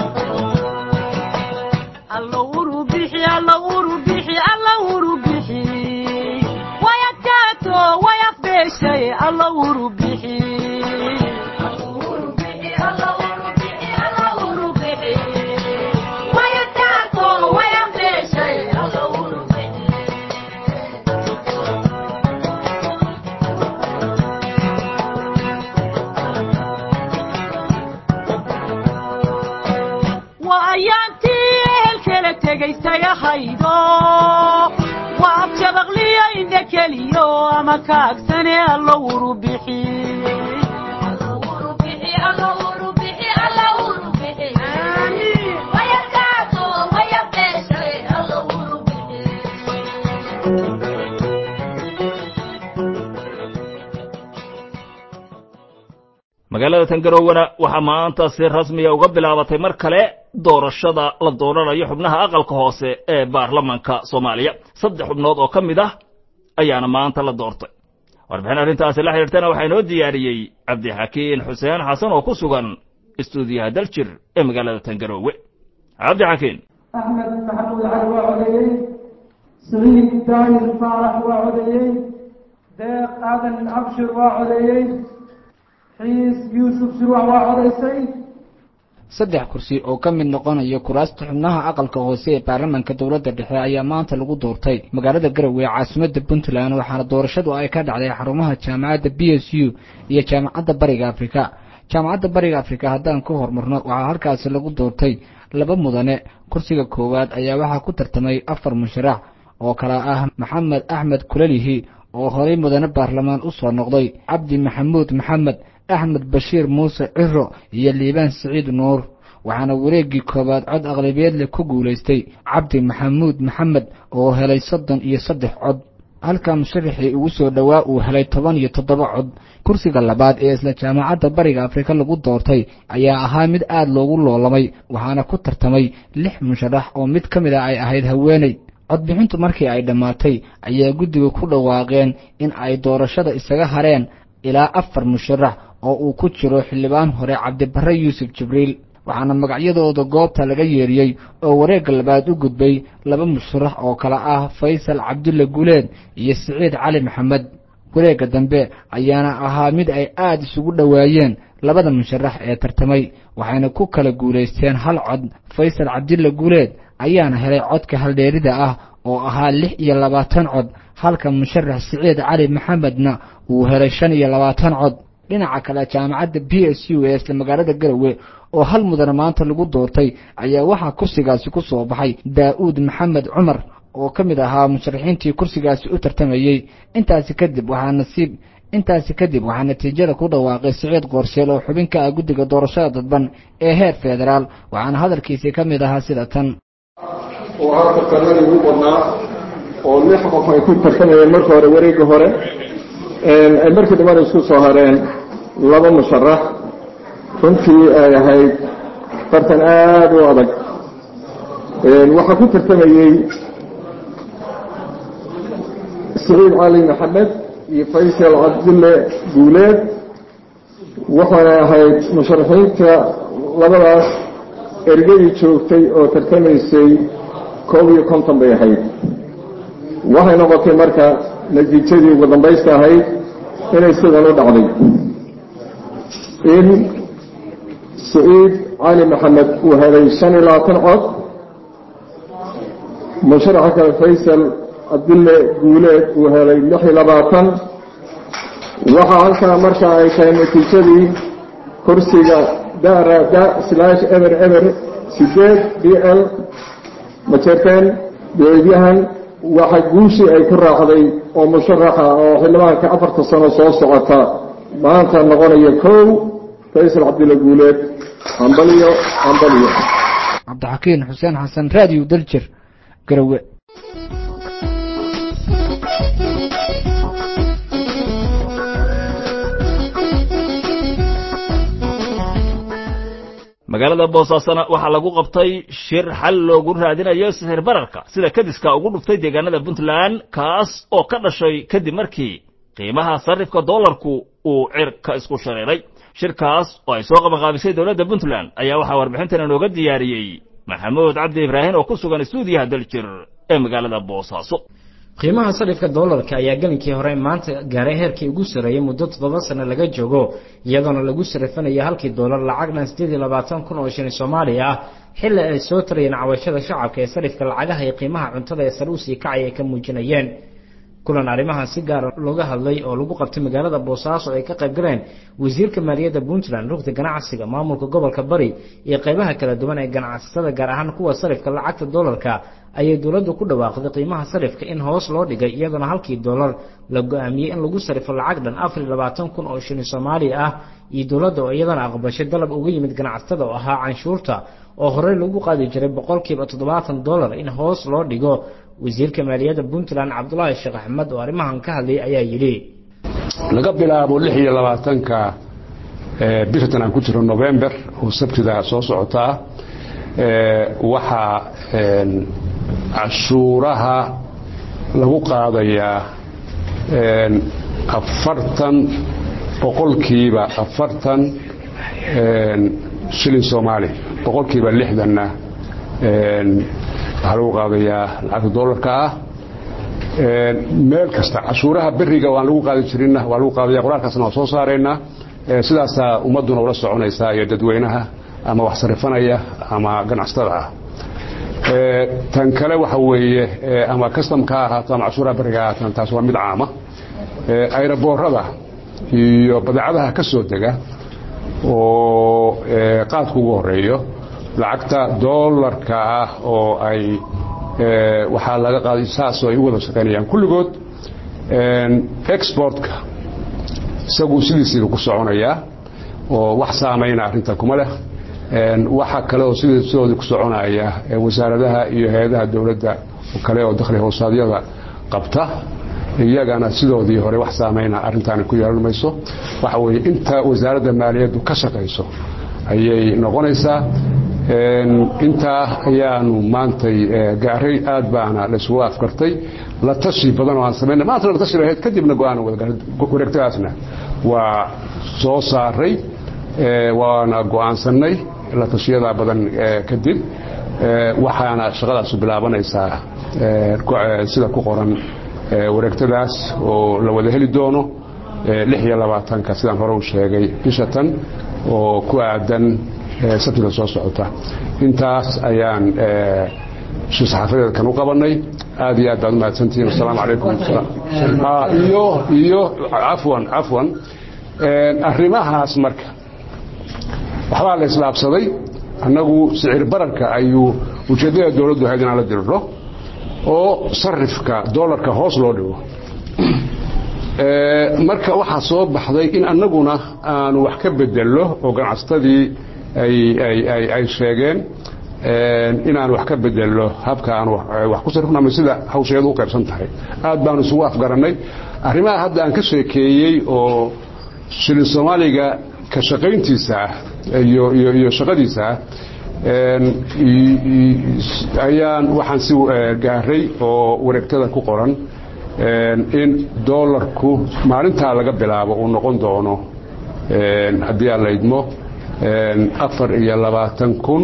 waa abjabaqliyo indha keliyo ama kaagsane allo wuru bixi magaalada tangarowana waxaa maanta si rasmiya uga bilaabatay mar kale doorashada la dooranayo xubnaha aqalka hoose ee baarlamanka soomaaliya saddex xubnood oo ka mid ah ayaana maanta la doortay warbixin arrintaasi la xidhiirtana waxaa inoo diyaariyey cabdixakiin xuseen xasan oo ku sugan istuudiyaha daljir ee magaalada tangarowe cabdixakiin axmed maxamuud cali waa codeeyey siciid daahir faarax waa codeeyey deeq aadan abshir waa codeeyey xiis yuusuf surwax waa codaysay saddex kursi oo ka mid noqonaya kuraasta xubnaha aqalka hoose ee baarlamaanka dowladda dhexe ayaa maanta lagu doortay magaalada garowe ee caasimadda puntland waxaana doorashadu ay ka dhacday xarumaha jaamacadda b s u iyo jaamacadda bariga afrika jaamacadda bariga afrika haddaan ku hormarno waxaa halkaasi lagu doortay laba mudane kursiga koowaad ayaa waxaa ku tartamay afar musharax oo kala ah maxamed axmed kulalihi oo horay mudane baarlamaan u soo noqday cabdi maxamuud maxamed axmed bashiir muuse ciro iyo liibaan siciid nuur waxaana wareeggii koowaad cod aqlabiyeedle ku guulaystay cabdi maxamuud maxamed oo helay soddon iyo saddex cod halka musharaxii ugu soo dhowaa uu helay toban iyo toddoba cod kursiga labaad ee isla jaamacadda bariga afrika lagu doortay ayaa ahaa mid aad loogu loolamay waxaana ku tartamay lix musharax oo mid ka mid a ay ahayd haweeney codbixintu markii ay dhammaatay ayaa guddiga ku dhawaaqeen in ay doorashada isaga hareen ilaa afar musharax oo uu ku jiro xildhibaan hore cabdibarre yuusuf jibriil waxaana magacyadooda goobta laga yeeriyey oo wareegga labaad u gudbay laba musharax oo kale ah faysal cabdulle guleed iyo siciid cali maxamed wareegga dambe ayaana ahaa mid ay aada isugu dhowaayeen labada musharax ee tartamay waxayna ku kala guulaysteen hal cod faysal cabdulle guleed ayaana helay codka haldheerida ah oo ahaa lix iyo labaatan cod halka musharax siciid cali maxamedna uu helay shan iyo labaatan cod dhinaca kale jaamacadda b s u ee isla magaalada garowe oo hal mudane maanta lagu doortay ayaa waxaa kursigaasi ku soo baxay daa-uud maxamed cumar oo ka mid ahaa musharaxiintii kursigaasi u tartamayey intaasi kadib waxaa nasiib intaasi kadib waxaa natiijada ku dhawaaqay siciid qoorseel oo xubin ka ah guddiga doorashada dadban ee heer federaal waxaana hadalkiisii ka mid ahaa sida tan oo ahaa tartanadii ugu badnaa oo lix qof ay ku tartamayeen marka hore wareegga hore ay markii dambana isku soo hareen laba musharax runtii ay ahayd tartan aada u adag waxaa ku tartamayey siciid cali maxamed iyo faysal cabdille guuleed waxaana ahayd musharaxiinta labadaas ergadii joogtay oo tartamaysay koob iyo konton bay ahayd waxay noqotay marka natiijadii ugu dambaysta ahayd inay sidan u dhacday in سعيد علي محمد وهذا سنة لا تنعد مشرحك فيصل عبد الله قولت وهذا لحي لباطن وحا halka marka ay tahay natiijadii kursiga daara da slash ever ever sideed d l majeerteen beedyahan waxa guushii ay ku raacday oo musharaxa oo xildhibaanka afarta sano soo socota maanta noqonaya kow faysal cabdilla guuleed hambaliyo hambaliyo cabdixakiin xuseen xasan raadiyo daljir garowe magaalada boosaasana waxaa lagu qabtay shir xal loogu raadinayo sixir bararka sida kadiska ugu dhuftay deegaanada puntland kaas oo ka dhashay kadib markii qiimaha sarifka doolarku uu cirka isku shareeray shirkaas oo ay soo qabanqaabisay dowladda puntland ayaa waxaa warbixintan inooga diyaariyey maxamuud cabdi ibraahin oo ku sugan istuudiyaha daljir ee magaalada boosaaso qiimaha sarifka doolarka ayaa gelinkii hore maanta gaaray heerkii ugu sarreeyey muddo toddoba sano laga joogo iyadoona lagu sarifanayo halkii doolar lacagnan siddeed iyo labaatan kun oo shilin soomaaliya ah xilli ay soo tarayeen cawashada shacabka ee sarifka lacagaha iyo qiimaha cuntada ee sare usii kacay ay ka muujinayeen kulan arrimahan si gaara looga hadlay oo lagu qabtay magaalada boosaaso ay ka qayb galeen wasiirka maaliyadda puntland rugta ganacsiga maamulka gobolka bari iyo qaybaha kala duwan ee ganacsatada gaar ahaan kuwa sarifka lacagta doolarka ayay dowladdu ku dhawaaqday qiimaha sarifka in hoos loo dhigay iyadoona halkii doolar la go-aamiyey in lagu sarifo lacag dhan afar iyo labaatan kun oo shilin soomaaliya ah iyo dowladda oo iyadana aqbashay dalab uga yimid ganacsatada oo ahaa canshuurta oo horey lagu qaadi jiray boqolkiiba toddobaatan dollar in hoos loo dhigo wasiirka maaliyadda puntland cabdulaahi sheekh axmed oo arrimahan ka hadlayay ayaa yidhi laga bilaabo lix iyo labaatanka bishan aan ku jiro november oo sabtida soo socotaa waxaa cashuuraha lagu qaadayaa afartan boqolkiiba afartan shilin soomaali boqolkiiba lixdanna waxaa lagu qaadayaa lacagta doolarka ah meel kasta cashuuraha beriga waan lagu qaadi jirinna waa lagu qaadaya qoraalkaasna waa soo saaraynaa sidaasaa ummadduna ula soconaysaa iyo dadweynaha ama wax sarifanaya ama ganacsatada ah tan kale waxa weeye ama customka ha ahaato ama cashuuraha beriga ha ahaataan taas waa mid caama ayraboorada iyo badeecadaha ka soo dega oo qaadku ugu horeeyo lacagta doolarka ah oo ay waxaa laga qaaday saasoo ay u wada shaqaynayaan kulligood exportka isagu sidiisiiba ku soconayaa oo wax saamayna arrinta kuma leh waxa kale oo sidoodii ku soconaya wasaaradaha iyo hay-adaha dowladda kale oo dakhli hoosaadyada qabta iyagana sidoodii hore wax saamayna arrintaani ku yeelan mayso waxa weeye inta wasaaradda maaliyaddu ka shaqayso ayay noqonaysaa intaa ayaanu maantay gaaray aad baana laysugu afkartay la tashi badan oo aan samayna maanta la tashi lahayd kadibna go-aan wareegtadaasna waa soo saaray waana go-aansanay la tashiyadaa badan kadib waxaana shaqadaasu bilaabanaysaa sida ku qoran wareegtadaas oo la wada heli doono lix iyo labaatanka sidaan hore u sheegay bisha tan oo ku aadan sabtida soo socota intaas ayaan shir saxaafadeedkan u qabanay aad iyo aad baad umahadsantihiin asalaamu calaykum iyo iyo cafwan cafwan arrimahaas marka waxbaa la islaabsaday annagu sicir bararka ayuu ujeeddada dowladdu ahayd inaan la diriro oo sarifka doolarka hoos loo dhigo marka waxaa soo baxday in annaguna aanu wax ka bedello oo ganacsatadii ay sheegeen inaan wax ka bedello habka aan wax ku sarifno ama sida hawsheedu u qaybsan tahay aad baanu isugu afgarannay arrimaha hadda aan ka sheekeeyey oo shilin soomaaliga ka shaqayntiisa ah iyo iyo shaqadiisa ah ayaan waxaan si gaaray oo wareegtada ku qoran in doolarku maalintaa laga bilaabo uu noqon doono haddii aan la idmo afar iyo labaatan kun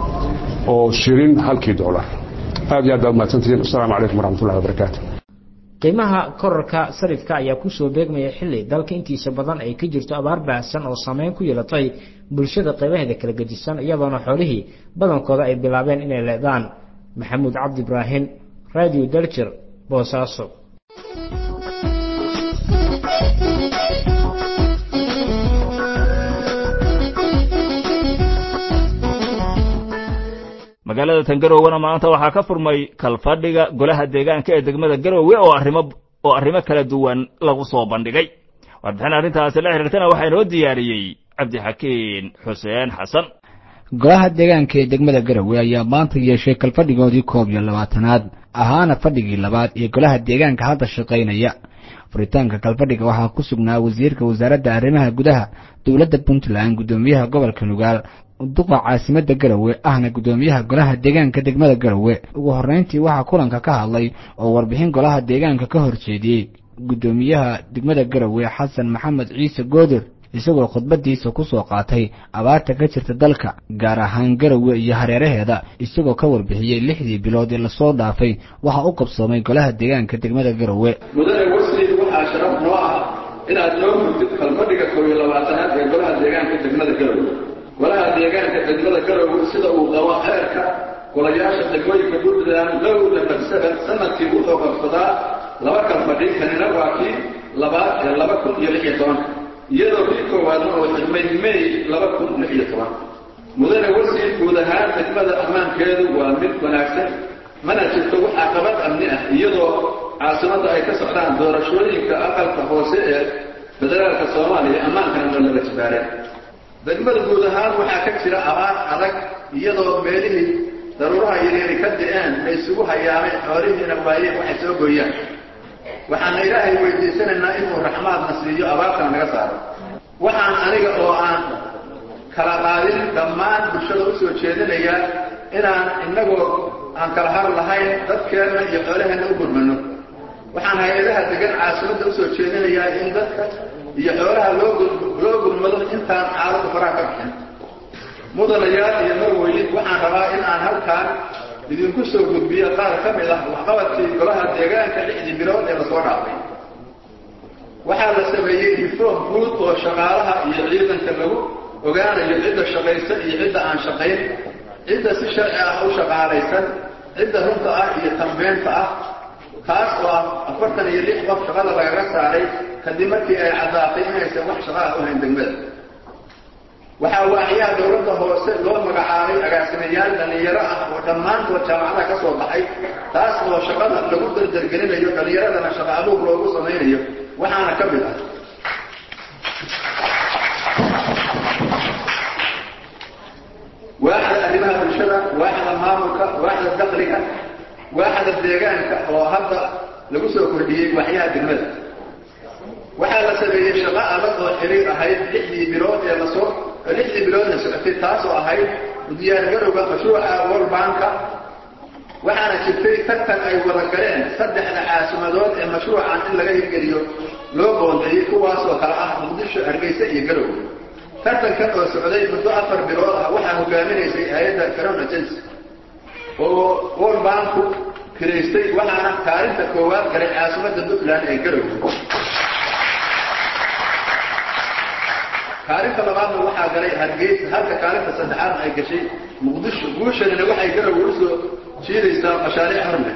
oo shilin halkii doolar aad iyo aad baad mahadsantihiin asalaamu calaykum waraxmat ullahi wabarakaatu qiimaha korarka sarifka ayaa kusoo beegmaya xilli dalka intiisa badan ay ka jirto abaar baahsan oo saameyn ku yeelatay bulshada qaybaheeda kala gedisan iyadoona xoolihii badankooda ay bilaabeen inay leedaan maxamuud cabdi ibraahim radio daljer boosaaso magaalada tangarowena maanta waxaa ka furmay kalfadhiga golaha deegaanka ee degmada garowe oo arrimo oo arrimo kala duwan lagu soo bandhigay warbixin arrintaasi la xiriirtana waxaa inoo diyaariyey cabdixakiin xuseen xasan golaha deegaanka ee degmada garowe ayaa maanta yeeshay kalfadhigoodii koob iyo labaatanaad ahaana fadhigii labaad ee golaha deegaanka hadda shaqaynaya furitaanka kalfadhiga waxaa ku sugnaa wasiirka wasaaradda arrimaha gudaha dowladda puntland guddoomiyaha gobolka nugaal duqa caasimadda garowe ahna guddoomiyaha golaha deegaanka degmada garowe ugu horreyntii waxaa kulanka ka hadlay oo warbixin golaha deegaanka ka horjeediyey guddoomiyaha degmada garowe xasan maxamed ciise goodir isagoo khudbadiisa ku soo qaatay abaarta ka jirta dalka gaar ahaan garowe iyo hareeraheeda isagoo ka warbixiyey lixdii bilood ee lasoo dhaafay waxa u qabsoomay golaha deegaanka degmada garowe mudane wasiir waxaa sharaf noo ah inaad noo mugtid kalfadhiga koob iyo labaatanaad ee golaha deegaanka degmada garowe golaha deegaanka degmada garowe sida uu qabo xeerka golayaasha degmooyinka puntland lowda barsada sanadkii wuxuu qabsadaa laba kalfadhi kanina waa kii labaad ee laba kun iyo lix iyo tobanka iyadoo kii koowaadna oo xidmay may laba kun lix iyo toban mudane wasiir guud ahaan degmada ammaankeedu waa mid wanaagsan mana jirto wax caqabad amni ah iyadoo caasimadda ay ka socdaan doorashooyinka aqalka hoose ee federaalka soomaaliya ammaankana ma laga jibaareen degmada guud ahaan waxaa ka jira abaar adag iyadoo meelihii daruuraha yaryari ka di-een la isugu hayaamay xoolihiina waayeen waxay soo gooyaan waxaana ilaahay weydiisanaynaa inuu raxmaadna siiyo abaartana naga saaro waxaan aniga oo aan kala qaadin dhammaan bulshada u soo jeedinayaa inaan innagoo aan kala har lahayn dadkeenna iyo xoolaheenna u gurmano waxaan hay-adaha degan caasimadda usoo jeedinayaa in dadka iyo xoolaha loo loo gurmado intaan xaaladdu faraha ka bixin mudanayaal iyo marweyn waxaan rabaa in aan halkaan idinku soo gudbiyo qaar ka mid ah waxqabadkii golaha deegaanka lixdii bilood ee lasoo dhaafay waxaa la sameeyey reform guud oo shaqaalaha iyo ciidanka lagu ogaanayo cidda shaqaysa iyo cidda aan shaqayn cidda si sharci ah u shaqaalaysan cidda runta ah iyo tambeenta ah kaas oo ah afartan iyo lix qof shaqada lagaga saaray kadib markii ay caddaatay inaysan wax shaqaha u hayn degmada waxaa waaxyaha dowladda hoose loo magacaabay agaasimayaal dhallinyaro ah oo dhammaantood jaamacada ka soo baxay taas oo shaqada lagu dardargelinayo dhallinyaradana shaqa abuur loogu samaynayo waxaana ka mid ah waaxda arrimaha bulshada waaxda maamulka waaxda dakliga waaxda deegaanka oo hadda lagu soo kordhiyey waxyaha degmada waxaa la sameeyey shaqo adag oo xiriir ahayd lixdii bilood ee lasoo lixdii biloodna socotay taasoo ahayd diyaargarowga mashruuca world banka waxaana jirtay tartan ay wada galeen saddexda caasimadood ee mashruucan in laga hirgeliyo loo qoondeeyey kuwaasoo kale ah muqdisho hargeysa iyo garowe tartankan oo socday muddo afar bilood ah waxaa hogaaminaysay hay-adda crown agency oo world banku kiraystay waxaana kaalinta koowaad galay caasimadda puntland ee garowe kaalinta labaadna waxaa galay hargeysa halka kaalinta saddexaadna ay gashay muqdisho guushanina waxay garowe usoo jiidaysaa mashaariic horleh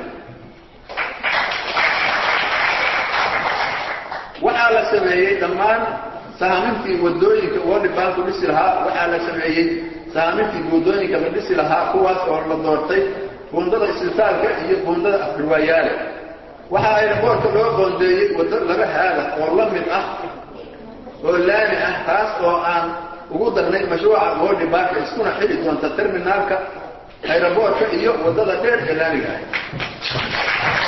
waxaa la sameeyey dhammaan sahaamintii wadooyinka world banku dhisi lahaa waxaa la sameeyey sahaamintii buundooyinka la dhisi lahaa kuwaas oo la doortay buundada isbitaalka iyo buundada afgarwaayaale waxaa ayraboorka loo qoondeeyey waddo laba haada oo la mid ah oo laami ah taas oo aan ugu darnay mashruuca world bank iskuna xili doonta terminaalka ayraboorka iyo waddada dheer ee laamiga ah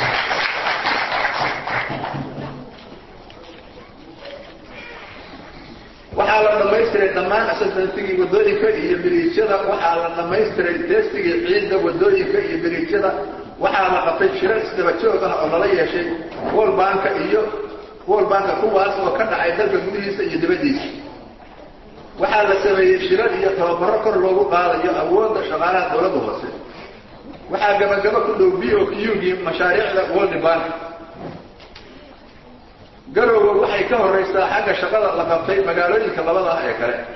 waxaa la dhamaystiray dhammaan asasantigii wadooyinka iyo biriijyada waxaa la dhamaystiray teestigii ciidda wadooyinka iyo biriijyada waxaa la qabtay shiro isdaba joog ah oo lala yeeshay world banka iyo world banka kuwaas oo ka dhacay dalka gudihiisa iyo dibaddiisa waxaa la sameeyey shiro iyo tababaro kor loogu qaadayo awoodda shaqaalaha dowladda hoose waxaa gabagabo ku dhow b o qgii mashaariicda world bank garowe waxay ka horraysaa xagga shaqada la qabtay magaalooyinka labada ah ee kale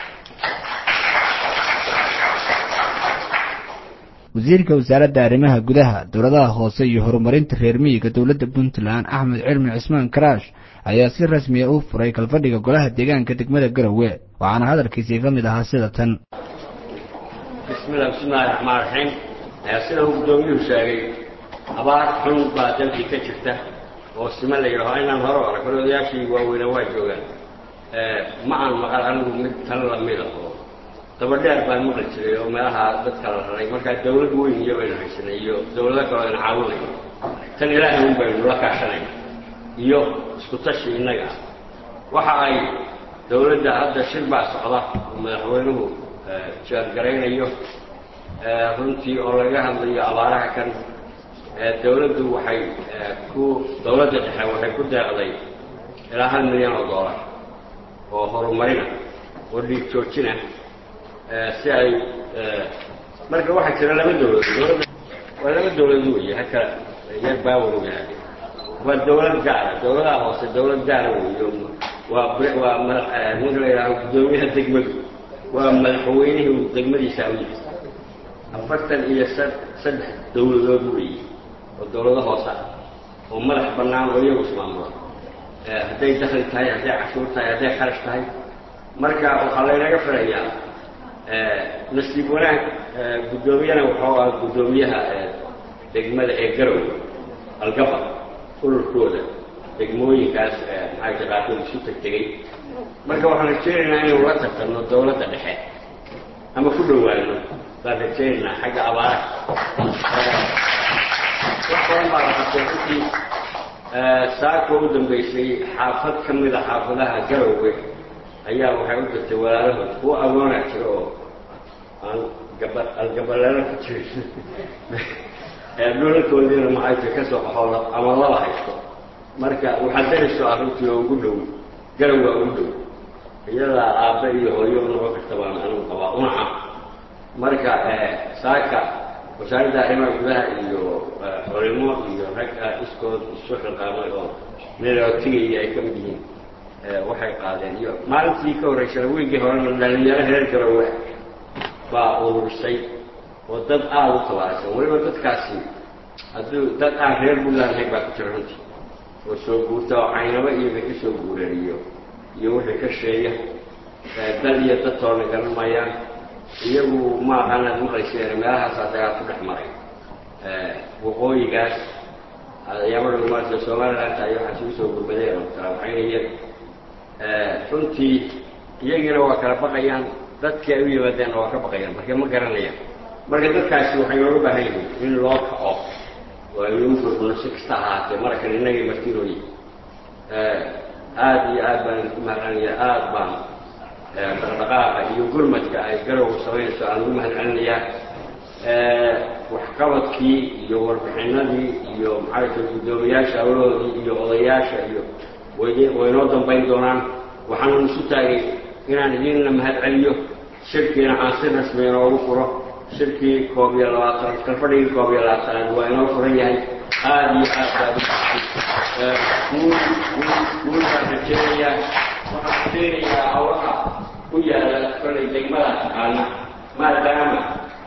wasiirka wasaaradda arrimaha gudaha dowladaha hoose iyo horumarinta reer miyiga dowladda puntland axmed cilmi cismaan karaash ayaa si rasmiya u furay kalfadhiga golaha deegaanka degmada garowe waxaana hadalkiisii ka mid ahaa sida tan bismillah bismillahi raxmaan raxiim sida uu guddoomiyuhu sheegay abaar xun baa dalkii ka jirta oo sima la yidhaho inaan hore arag hore odayaashii waaweynaa waa joogaan ma aan maqal anigu mid tan lamida oo dabadheer baan maqli jiray oo meelaha dadka la raray markaa dawlad weyn iyo baynu haysanay iyo dawlado kaloo ayna caawinay tan ilaahay un baynu la kaashanay iyo isku tashi innaga ah waxa ay dawladda hadda shir baa socda oo madaxweynuhu jeergaraynayo runtii oo laga hadlayo abaaraha kan dawladdu waxay ku dawladda dhexe waxay ku deeqday ilaa hal milyan oo dollar oo horumarina oo dhiig joojina si ay marka waxaa jira laba dawladood dawladda waa laba dawladood weeye haka yar baawer yahay waa dawlad gaara dawladaha hoose dawlad gaara weeyo waa waa madax ninka la yidhaaho guddoomiyaha degmadu waa madaxweynihii degmadiisa u yimid afartan iyo saddex dawladood weeye oo dawlado hoose ah oo madax bannaan oo iyagu ismaamula hadday dakli tahay hadday cashuur tahay hadday kharash tahay marka waxaa laynaga filayaa nasiib wanaag guddoomiyana wuxuu ah guddoomiyaha degmada ee garow algabad ururkooda degmooyinkaas maxaa jaqaaqood isu teg tegey marka waxaan rajeynaynaa inaynu la tartanno dawladda dhexe ama ku dhowaano baan rajeynaynaa xagga abaaraha wax badan baa la qabtay runtii saako u dambeysay xaafad ka mid a xaafadaha garowge ayaa waxay u dirtay walaalahood kuwa agoonaa jira oo aan gaba algabalelo ku jirin dhulalkoodiina maxayta ka soo qaxoo ama laba haysto marka waxaa dariso arrintii oo ugu dhow garowga ugu dhow iyadaa aabbe iyo hooyo u noqon karta baan anigu qabaa unaca marka saaka wasaaradda arrimaha gudaha iyo culimo iyo rag iskood isu xilqaamay oo meelootigaya ay ka mid yihiin waxay qaadeen iyo maalintii ka horreysana weygii horena dhalinyaro reer garowe baa ururisay oo dad aada u tabaarsan weliba dadkaasi hadduu dad aan reer buntland ahayn baa ku jira runtii oo soo guurta oo caynabo iyo bay ka soo guureen iyo iyo wixii ka sheeya dal iyo dad toona garan maayaan iyagu ma aqaanaad maqlayseen meelahaasaa dagaal ku dhex maray waqooyigaas ayaamada maarta somaliland ay waxaa isugu soo gurmadeen oo kala waxaynayeen runtii iyagiina waa kala baqayaan dadkii ay u yimaadeenna waa ka baqayaan marka ma garanayaan marka dadkaasi waxay nooga baahan yihiin in loo kaco oo ay lagu gurguno si kasta ahaatee marakan innagay martinooyi aada iyo aad baan idinku mahadcelinaya aada baan dhaqdhaqaaqa iyo gurmadka ay garowga samaynayso aan ugu mahadcelinayaa waxqabadkii iyo warbixinadii iyo maxay tahay guddoomiyaasha awlahoodii iyo odayaasha iyo way waynoo dambayn doonaan waxaanu isu taagay inaan idinna mahad celiyo shirkiina aan si rasmi inoogu furo shirkii koob iyo labaatan kalfadhigii koob iyo labaatanaad waa inoo furan yahay aada iyo aad baa guul guul guul baan rajeynayaa waxaan rajeynayaa hawlaha ku yaala kolay degmada taqaana maadaama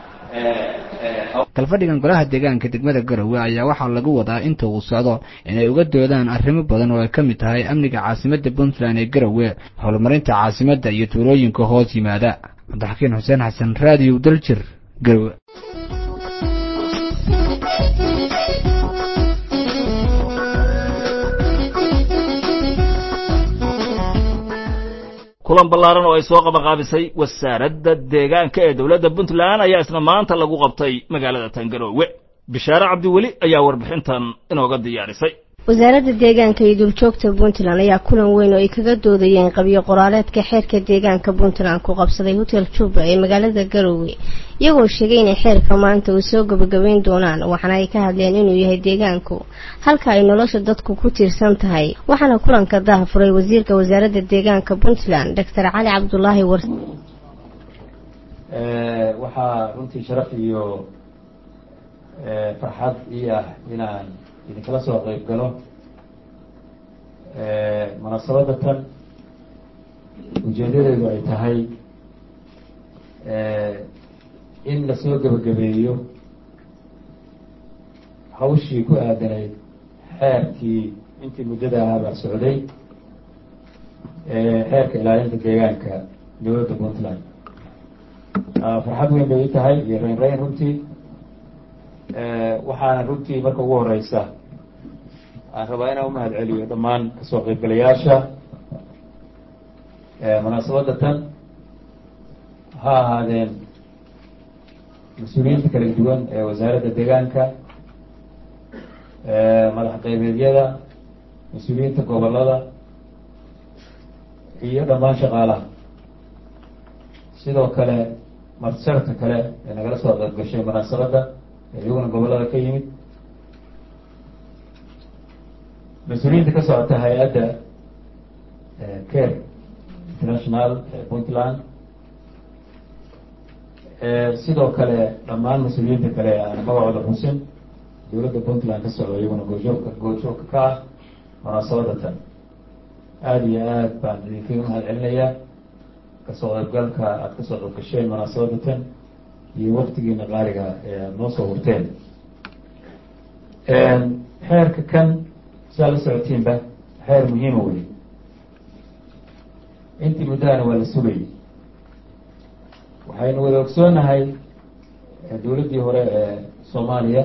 kalfadhigan golaha deegaanka degmada garowe ayaa waxaa lagu wadaa inta uu socdo inay uga doodaan arrimo badan oo ay ka mid tahay amniga caasimadda puntland ee garowe horumarinta caasimadda iyo tuulooyinka hoos yimaada cabdixakiin xuseen xasan raadiyo daljir garowe kulan ballaaran oo ay soo qabaqaabisay wasaaradda deegaanka ee dowladda puntland ayaa isna maanta lagu qabtay magaalada tangaroowe bishaare cabdiweli ayaa warbixintan inooga diyaarisay wasaaradda deegaanka iyo duuljoogta puntland ayaa kulan weyn oo ay kaga doodayeen qabyo qoraaleedka xeerka deegaanka puntland ku qabsaday hotel juba ee magaalada garowe iyagoo sheegay inay xeerka maanta uu soo gabagabeyn doonaan waxaana ay ka hadleen inuu yahay deegaanku halka ay nolosha dadku ku tiirsan tahay waxaana kulanka daha furay wasiirka wasaaradda deegaanka puntland doctor cali cabdulaahi war waxaa runtii sharaf iyo farxad ii ah inaan idinkala soo qeyb galo munaasabadda tan ujeedadeedu ay tahay in lasoo gebagabeeyo hawshii ku aadanayd xeerkii intii muddada ahaabaa socday xeerka ilaalinta deegaanka dowladda puntland farxad weyn bay i tahay iyo rayn rayn runtii waxaana runtii marka ugu horeysa aan rabaa inaan umahad celiyo dhammaan kasoo qaybgalayaasha munaasabadda tan ha ahaadeen mas-uuliyiinta kala duwan ee wasaaradda deegaanka madax qaybeedyada mas-uuliyiinta gobolada iyo dhammaan shaqaalaha sidoo kale martisharafka kale ee nagala soo qayb gashay munaasabadda ee iyaguna gobolada ka yimid mas-uuliyiinta ka socota hay-adda care international ee puntland sidoo kale dhammaan mas-uuliyiinta kale aan magacooda xusin dowladda puntland ka socdo iyaguna goojoogka goojoogka ka ah munaasabadda tan aada iyo aad baan idinkaga mahad celinayaa kasoo qaybgalka aada kasoo qayb gasheen munaasabadda tan iyo waktigiina qaaliga ee aada noo soo hurteen xeerka kan siaad la socotiinba xeer muhiima wey intii muddahana waa la sugayay waxaynu wada ogsoonahay dowladdii hore ee soomaaliya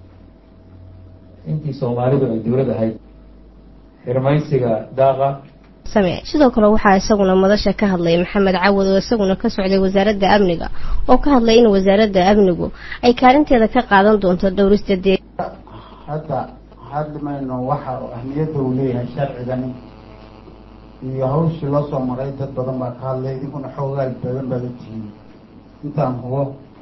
intii soomaalidu ay dowlad ahayd xirmaysiga daaqa sidoo kale waxaa isaguna madasha ka hadlay maxamed cawad oo isaguna ka socday wasaaradda amniga oo ka hadlay in wasaaradda amnigu ay kaalinteeda ka qaadan doonto dhowrista dee hadda hadli mayno waxa ahmiyadda uu leeyahay sharcigani iyo hawshii loo soo maray dad badan baa ka hadlay idinkuna xoogaal badan baad utihiin intaan hubo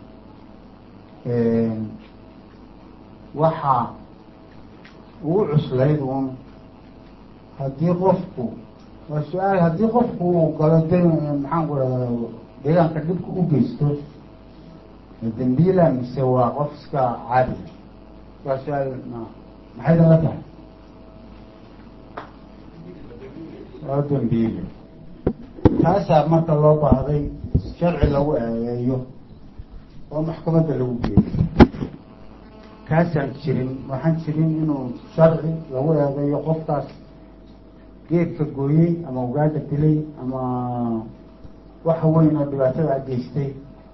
waxa ugu cuslayd uun haddii qofku waa su-aal haddii qofku uu galo de maxaan ku rahda deegaanka dhibka u geysto dambiila mise waa qof iska caadi waa su-aal maxay dala tahay waa dambiile taasaa marka loo baahday sharci lagu eedeeyo oo maxkamadda lagu geeyo kaasaan jirin waxaan jirin inuu sharci lagu eedeeyo qofkaas geedka gooyey ama ugaada dilay ama waxa weyn oo dhibaatada a geystay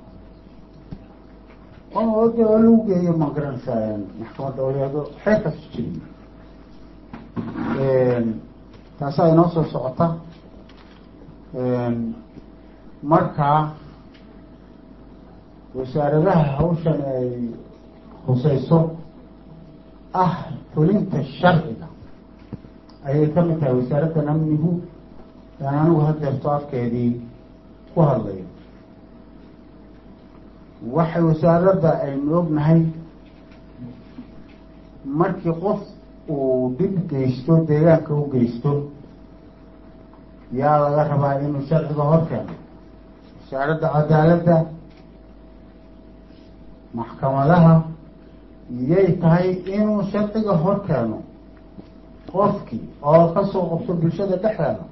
de oo lagu geeyo ma garanaysaa maxkamadda oo leedo xeerkaas jirin taasaa inoo soo socota marka wasaaradaha hawshan ay khuseyso ah fulinta sharciga ayay ka mid tahay wasaaraddan amnigu aan anigu hadeerto afkeedii ku hadlayo waxay wasaaradda aynu ognahay markii qof uu dhib geysto deegaanka u geysto yaa laga rabaa inuu sharciga hor keeno wasaaradda cadaaladda maxkamadaha yay tahay inuu sharciga hor keeno qofkii oo kasoo qabto bulshada dhexdeeda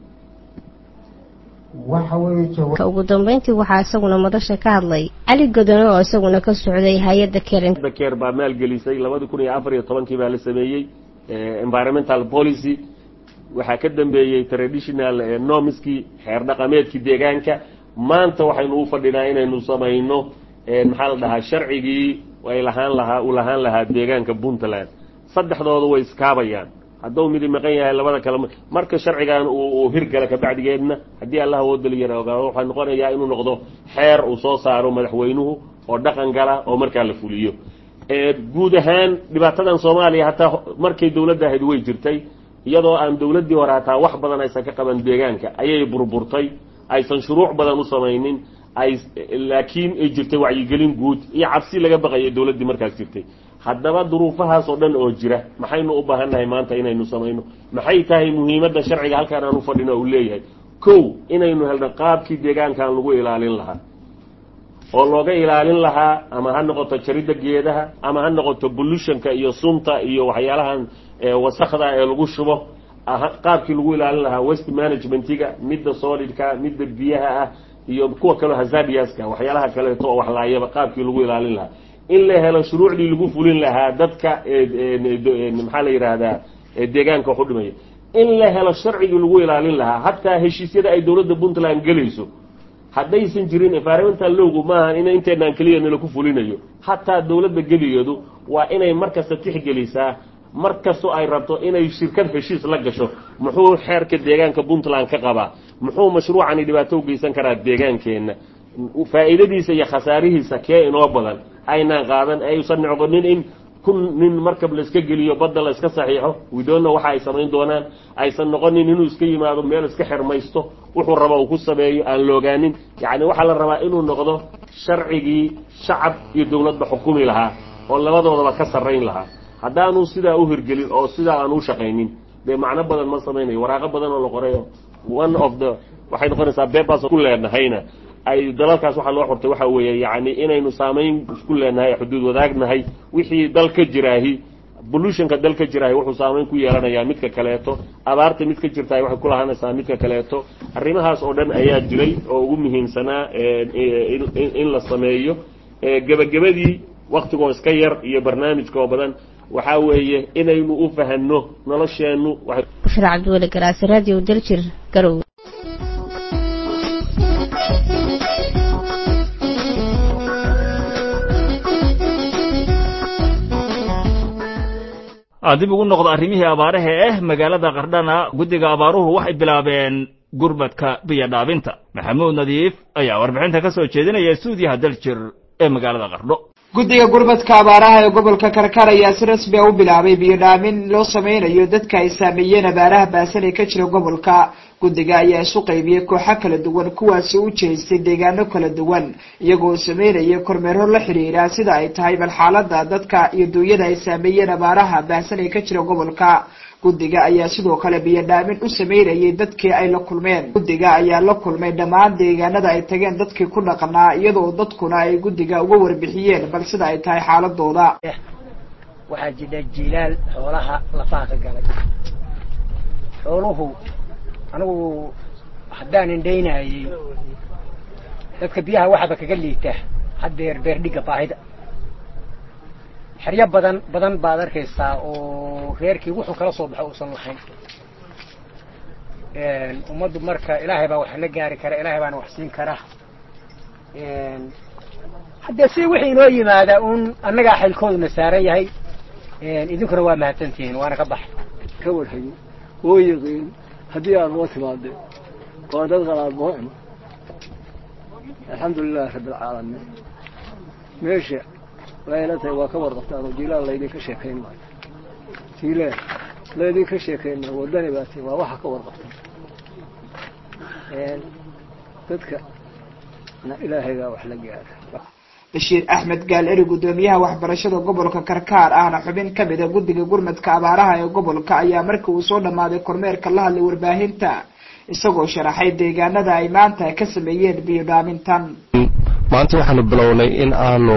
waxa weeye ugu dambeyntii waxaa isaguna madasha ka hadlay cali godone oo isaguna ka socday hay-adda keren keer baa maalgelisay labadi kun iyo afar iyo tobankii baa la sameeyey environmental policy waxaa ka dambeeyey traditional nomiskii xeer dhaqameedkii deegaanka maanta waxaynu u fadhinaa inaynu samayno maxaa la dhahaa sharcigii ay lahaan lahaa uu lahaan lahaa deegaanka puntland saddexdooda way iskaabayaan hadduu midi maqan yahay labada kale marka sharcigan uu hirgala kabacdigeedna haddii allah awoodali yara ogaado waxaa noqonayaa inuu noqdo xeer uu soo saaro madaxweynuhu oo dhaqan gala oo markaa la fuliyo guud ahaan dhibaatadan soomaaliya hataa markay dowladda ahayd way jirtay iyadoo aan dowladdii hore hataa wax badan aysan ka qaban deegaanka ayay burburtay aysan shuruuc badan u samaynin ay laakiin ay jirtay wacyigelin guud iyo cabsi laga baqaya dowladdii markaas jirtay haddaba duruufahaas oo dhan oo jira maxaynu u baahannahay maanta inaynu samayno maxay tahay muhiimadda sharciga halkaan aan u fadhino uu leeyahay kow inaynu helno qaabkii deegaankan lagu ilaalin lahaa oo looga ilaalin lahaa ama ha noqoto jaridda geedaha ama ha noqoto pollutionka iyo sunta iyo waxyaalahan wasakda ee lagu shubo qaabkii lagu ilaalin lahaa west managementiga midda solidka midda biyaha ah iyo kuwa kaleo hazardiaska waxyaalaha kaleeto oo waxlaayaba qaabkii lagu ilaalin lahaa in la helo shuruucdii lagu fulin lahaa dadka maxaa la yidhaahdaa deegaanka wax u dhimaya in la helo sharcigii lagu ilaalin lahaa hataa heshiisyada ay dowladda puntland gelayso haddaysan jirin environmental lowgu maaha in inteenaan keliya nala ku fulinayo hataa dowladda geligeedu waa inay markasta tixgelisaa mar kastoo ay rabto inay shirkad heshiis la gasho muxuu xeerka deegaanka puntland ka qabaa muxuu mashruucani dhibaato u geysan karaa deegaankeenna faa'iidadiisa iyo khasaarihiisa kee inoo badan aynaan qaadan aysan noqonin in kun nin markab la iska geliyo badda la iska saxiixo widonna waxa ay samayn doonaan aysan noqonin inuu iska yimaado meel iska xirmaysto wuxuu raba uu ku sameeyo aan loogaanin yacni waxaa la rabaa inuu noqdo sharcigii shacab iyo dowladba xukumi lahaa oo labadoodaba ka sarrayn lahaa haddaanu sidaa u hirgelin oo sidaa aan u shaqaynin dee macno badan ma samaynayo waraaqo badan oo la qorayo one of the waxay noqonaysaa bebas ku leenahayna ay dalalkaas waxaa loo xortay waxa weeye yacni inaynu saamayn isku leenahay xuduud wadaagnahay wixii dal ka jiraahi pollutionka dal ka jiraahi wuxuu saamayn ku yeelanayaa midka kaleeto abaarta mid ka jirtahay waxay ku lahaanaysaa midka kaleeto arrimahaas oo dhan ayaa jiray oo ugu muhiimsanaa in la sameeyo gebagabadii waktigoo iska yar iyo barnaamijka oo badan waxaa weeye inaynu u fahanno nolosheennu bushra cabdiweli garaasi radio daljir garow dib ugu noqdo arrimihii abaaraha eh magaalada qardhana guddiga abaaruhu waxay bilaabeen gurmadka biyo dhaabinta maxamuud nadiif ayaa warbixinta ka soo jeedinaya stuudiyaha daljir ee magaalada qardho guddiga gurmadka abaaraha ee gobolka karkar ayaa si rasmi a u bilaabay biyo dhaamin loo sameynayo dadka ay saameeyeen abaaraha baasan ee ka jira gobolka guddiga ayaa isu qaybiyey kooxo kala duwan kuwaasi u jeestay deegaano kala duwan iyagoo sameynaya kormeero la xiriira sida ay tahay bal xaalada dadka iyo duunyada ay saameeyeen abaaraha baahsan ee ka jira gobolka guddiga ayaa sidoo kale biyo dhaamin u sameynayay dadkii ay la kulmeen guddiga ayaa la kulmay dhammaan deegaanada ay tageen dadkii ku dhaqnaa iyadoo dadkuna ay guddiga uga warbixiyeen bal sida ay tahay xaaladooda waxaa jira jiilaal xoolaha lafaha ka galay xooluhu anigu haddaan indhaynayay dadka biyaha waxaba kaga liita haddeer beerdhigga baahida xeryo badan badan baad arkaysaa oo reerkii wuxuu kala soo baxo uusan lahayn ummaddu marka ilaahay baa wax la gaari kara ilaahay baana wax siin kara haddee si wixii inoo yimaada uun annagaa xilkooduna saaran yahay idinkuna waa mahadsantihiin waana ka baxay ka warhayo oo yaqiin haddii aad noo timaadeen waa dad qalaad noo ima alxamdu lilahi rabbi alcaalamiin meesha waxay la tahay waa ka warqabtaan oo jiilaan laydinka sheekayn maayo jiilaan laydinka sheekayn maayo waddani baa tii waa waxa ka warqabtaan dadka na ilaahay baa wax la gaara bashiir axmed gaal eri guddoomiyaha waxbarashada gobolka karkaar ahna xubin ka mida guddiga gurmadka abaaraha ee gobolka ayaa markii uu soo dhammaaday kormeerka la hadlay warbaahinta isagoo sharaxay deegaanada ay maanta ka sameeyeen biyo dhaamintan maanta waxaanu bilownay in aanu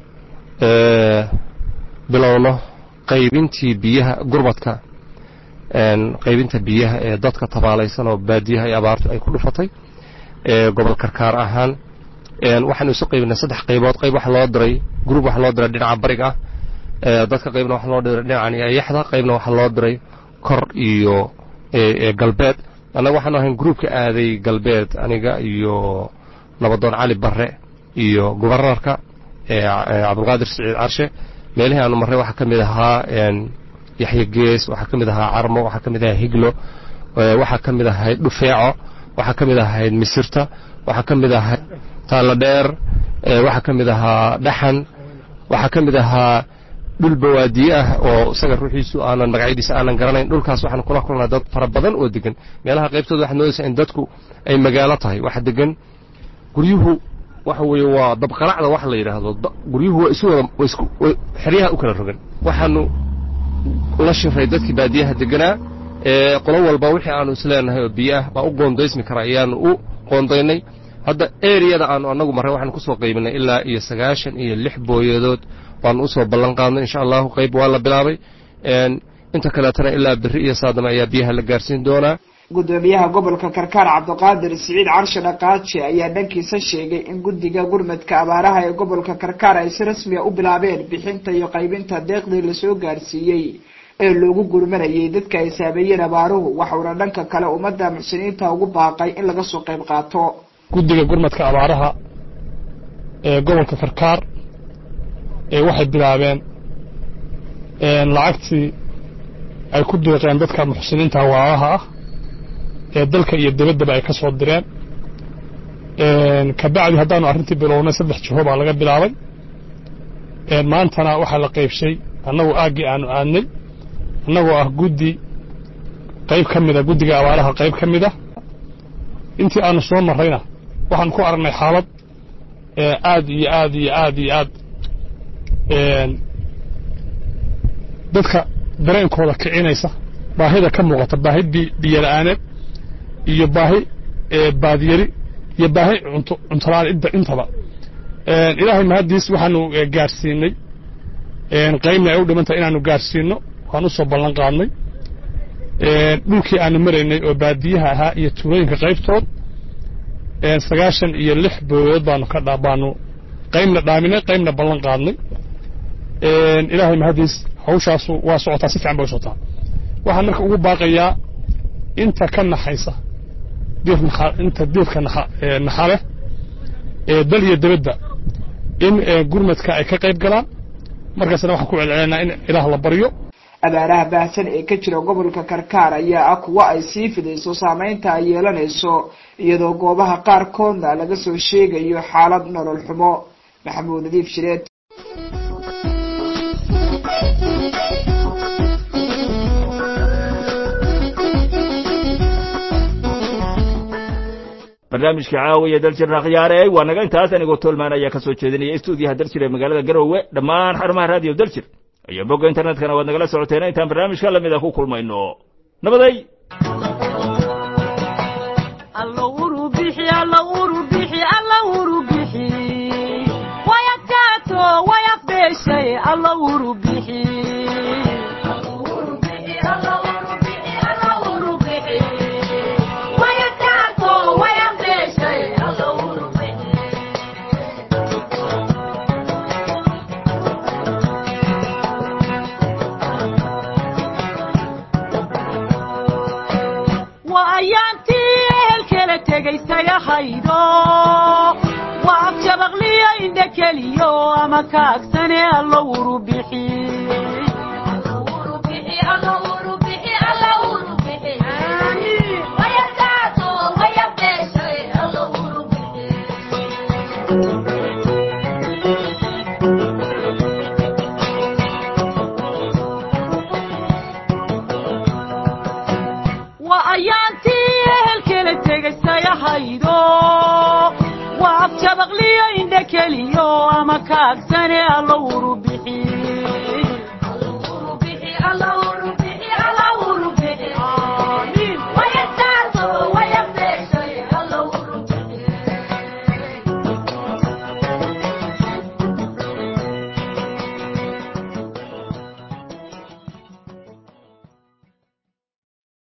bilowno qaybintii biyaha gurmadka qaybinta biyaha ee dadka tabaalaysan oo baadiyaha ay abaartu ay ku dhufatay gobol karkaar ahaan waxaanu isu qaybinay saddex qaybood qayb waxa loo diray gruub waxa loo diray dhinaca bariga ah dadka qaybna waxa loo diray dhinacan ayaxda qaybna waxa loo diray kor iyo galbeed annaga waxaanu ahayn gruubka aaday galbeed aniga iyo nabadoon cali barre iyo gubernarka cabdulqaadir siciid carshe meelihii aanu marray waxaa ka mid ahaa yaxya gees waxaa ka mid ahaa carmo waxaa ka mid ahaa higlo waxaa ka mid ahayd dhufeeco waxaa ka mid ahayd misirta waxaa ka mid ahayd taallo dheer waxaa ka mid ahaa dhaxan waxaa ka mid ahaa dhul bawaadiye ah oo isaga ruuxiisu aanan magacyadiisa aanan garanayn dhulkaas waxaan kula kulnaa dad fara badan oo degan meelaha qaybtooda waxaad moodaysaa in dadku ay magaalo tahay waxa degan guryuhu waxa weeye waa dabqalacda wax la yidhaahdo guryuhu waa isu wada waa isku xeryaha u kala rogan waxaanu la shiray dadkii baadiyaha deganaa ee qolo walba wixii aanu isleenahay oo biyo ah baa u qoondaysmi kara ayaanu u qoondaynay hadda eriyada aanu annagu marray waxaanu kusoo qaybinay ilaa iyo sagaashan iyo lix booyadood baanu usoo ballan qaadnay insha allahu qayb waa la bilaabay inta kaleetana ilaa berri iyo saadama ayaa biyaha la gaarsiin doonaa gudoomiyaha gobolka karkaar cabdiqaadir siciid carshe dhaqaaji ayaa dhankiisa sheegay in guddiga gurmadka abaaraha ee gobolka karkaar ay si rasmiya u bilaabeen bixinta iyo qaybinta deeqdii lasoo gaarsiiyey ee loogu gurmanayay dadka ay saameeyeen abaaruhu waxauna dhanka kale ummadda muxsiniinta ugu baaqay in laga soo qayb qaato guddiga gurmadka abaaraha ee gobolka karkaar ee waxay bilaabeen lacagtii ay ku deeqeen dadka muxsiniinta waalaha ah ee dalka iyo dabaddaba ay ka soo direen kabacdi haddaanu arrintii bilownay saddex jiho baa laga bilaabay maantana waxaa la qaybshay annagu aaggii aanu aadnay annagoo ah guddi qayb ka mida guddiga abaaraha qayb ka mida intii aanu soo marrayna waxaan ku aragnay xaalad aad iyo aad iyo aad iyo aad dadka dareenkooda kicinaysa baahida ka muuqata baahi biyola'aaneed iyo baahi baadyari iyo baahi cuntolaan intaba ilaahay mahaddiis waxaanu gaarsiinay qaybna ay u dhimantahay inaanu gaarsiinno waan u soo ballan qaadnay dhulkii aanu maraynay oo baadiyaha ahaa iyo tuulooyinka qaybtood sagaashan iyo lix booyood baanu ka baanu qaybna dhaaminay qaybna ballan qaadnay ilaahay mahaddiis hawshaasu waa socotaa si fiican bay u socotaa waxaan marka ugu baaqayaa inta ka naxaysa inta diirka naxale ee dal iyo debadda in gurmadka ay ka qayb galaan markaasna waxaan ku celcelinaa in ilaah la baryo abaaraha baahsan ee ka jira gobolka karkaar ayaa ah kuwo ay sii fidayso saameynta ay yeelanayso iyadoo goobaha qaarkoodna laga soo sheegayo xaalad nolol xumo maxamuud nadiif shireed barnaamijka caawiya daljirna khiyaare waa naga intaas anigoo tolmaan ayaa ka soo jeedinaya stuudiyaha daljir ee magaalada garowe dhammaan xarumaha raadiyo daljir iyo bogga internetkana waad nagala socoteen intaan barnaamijka lamid a ku kulmayno nabaday waa abjabaqliyo indha keliyo ama kaagsane allo wuru bixi waa ayaantii ehelkala tegaysayahaydo waa abjabaqliyo indha keliyo ama kaagsane allo wuru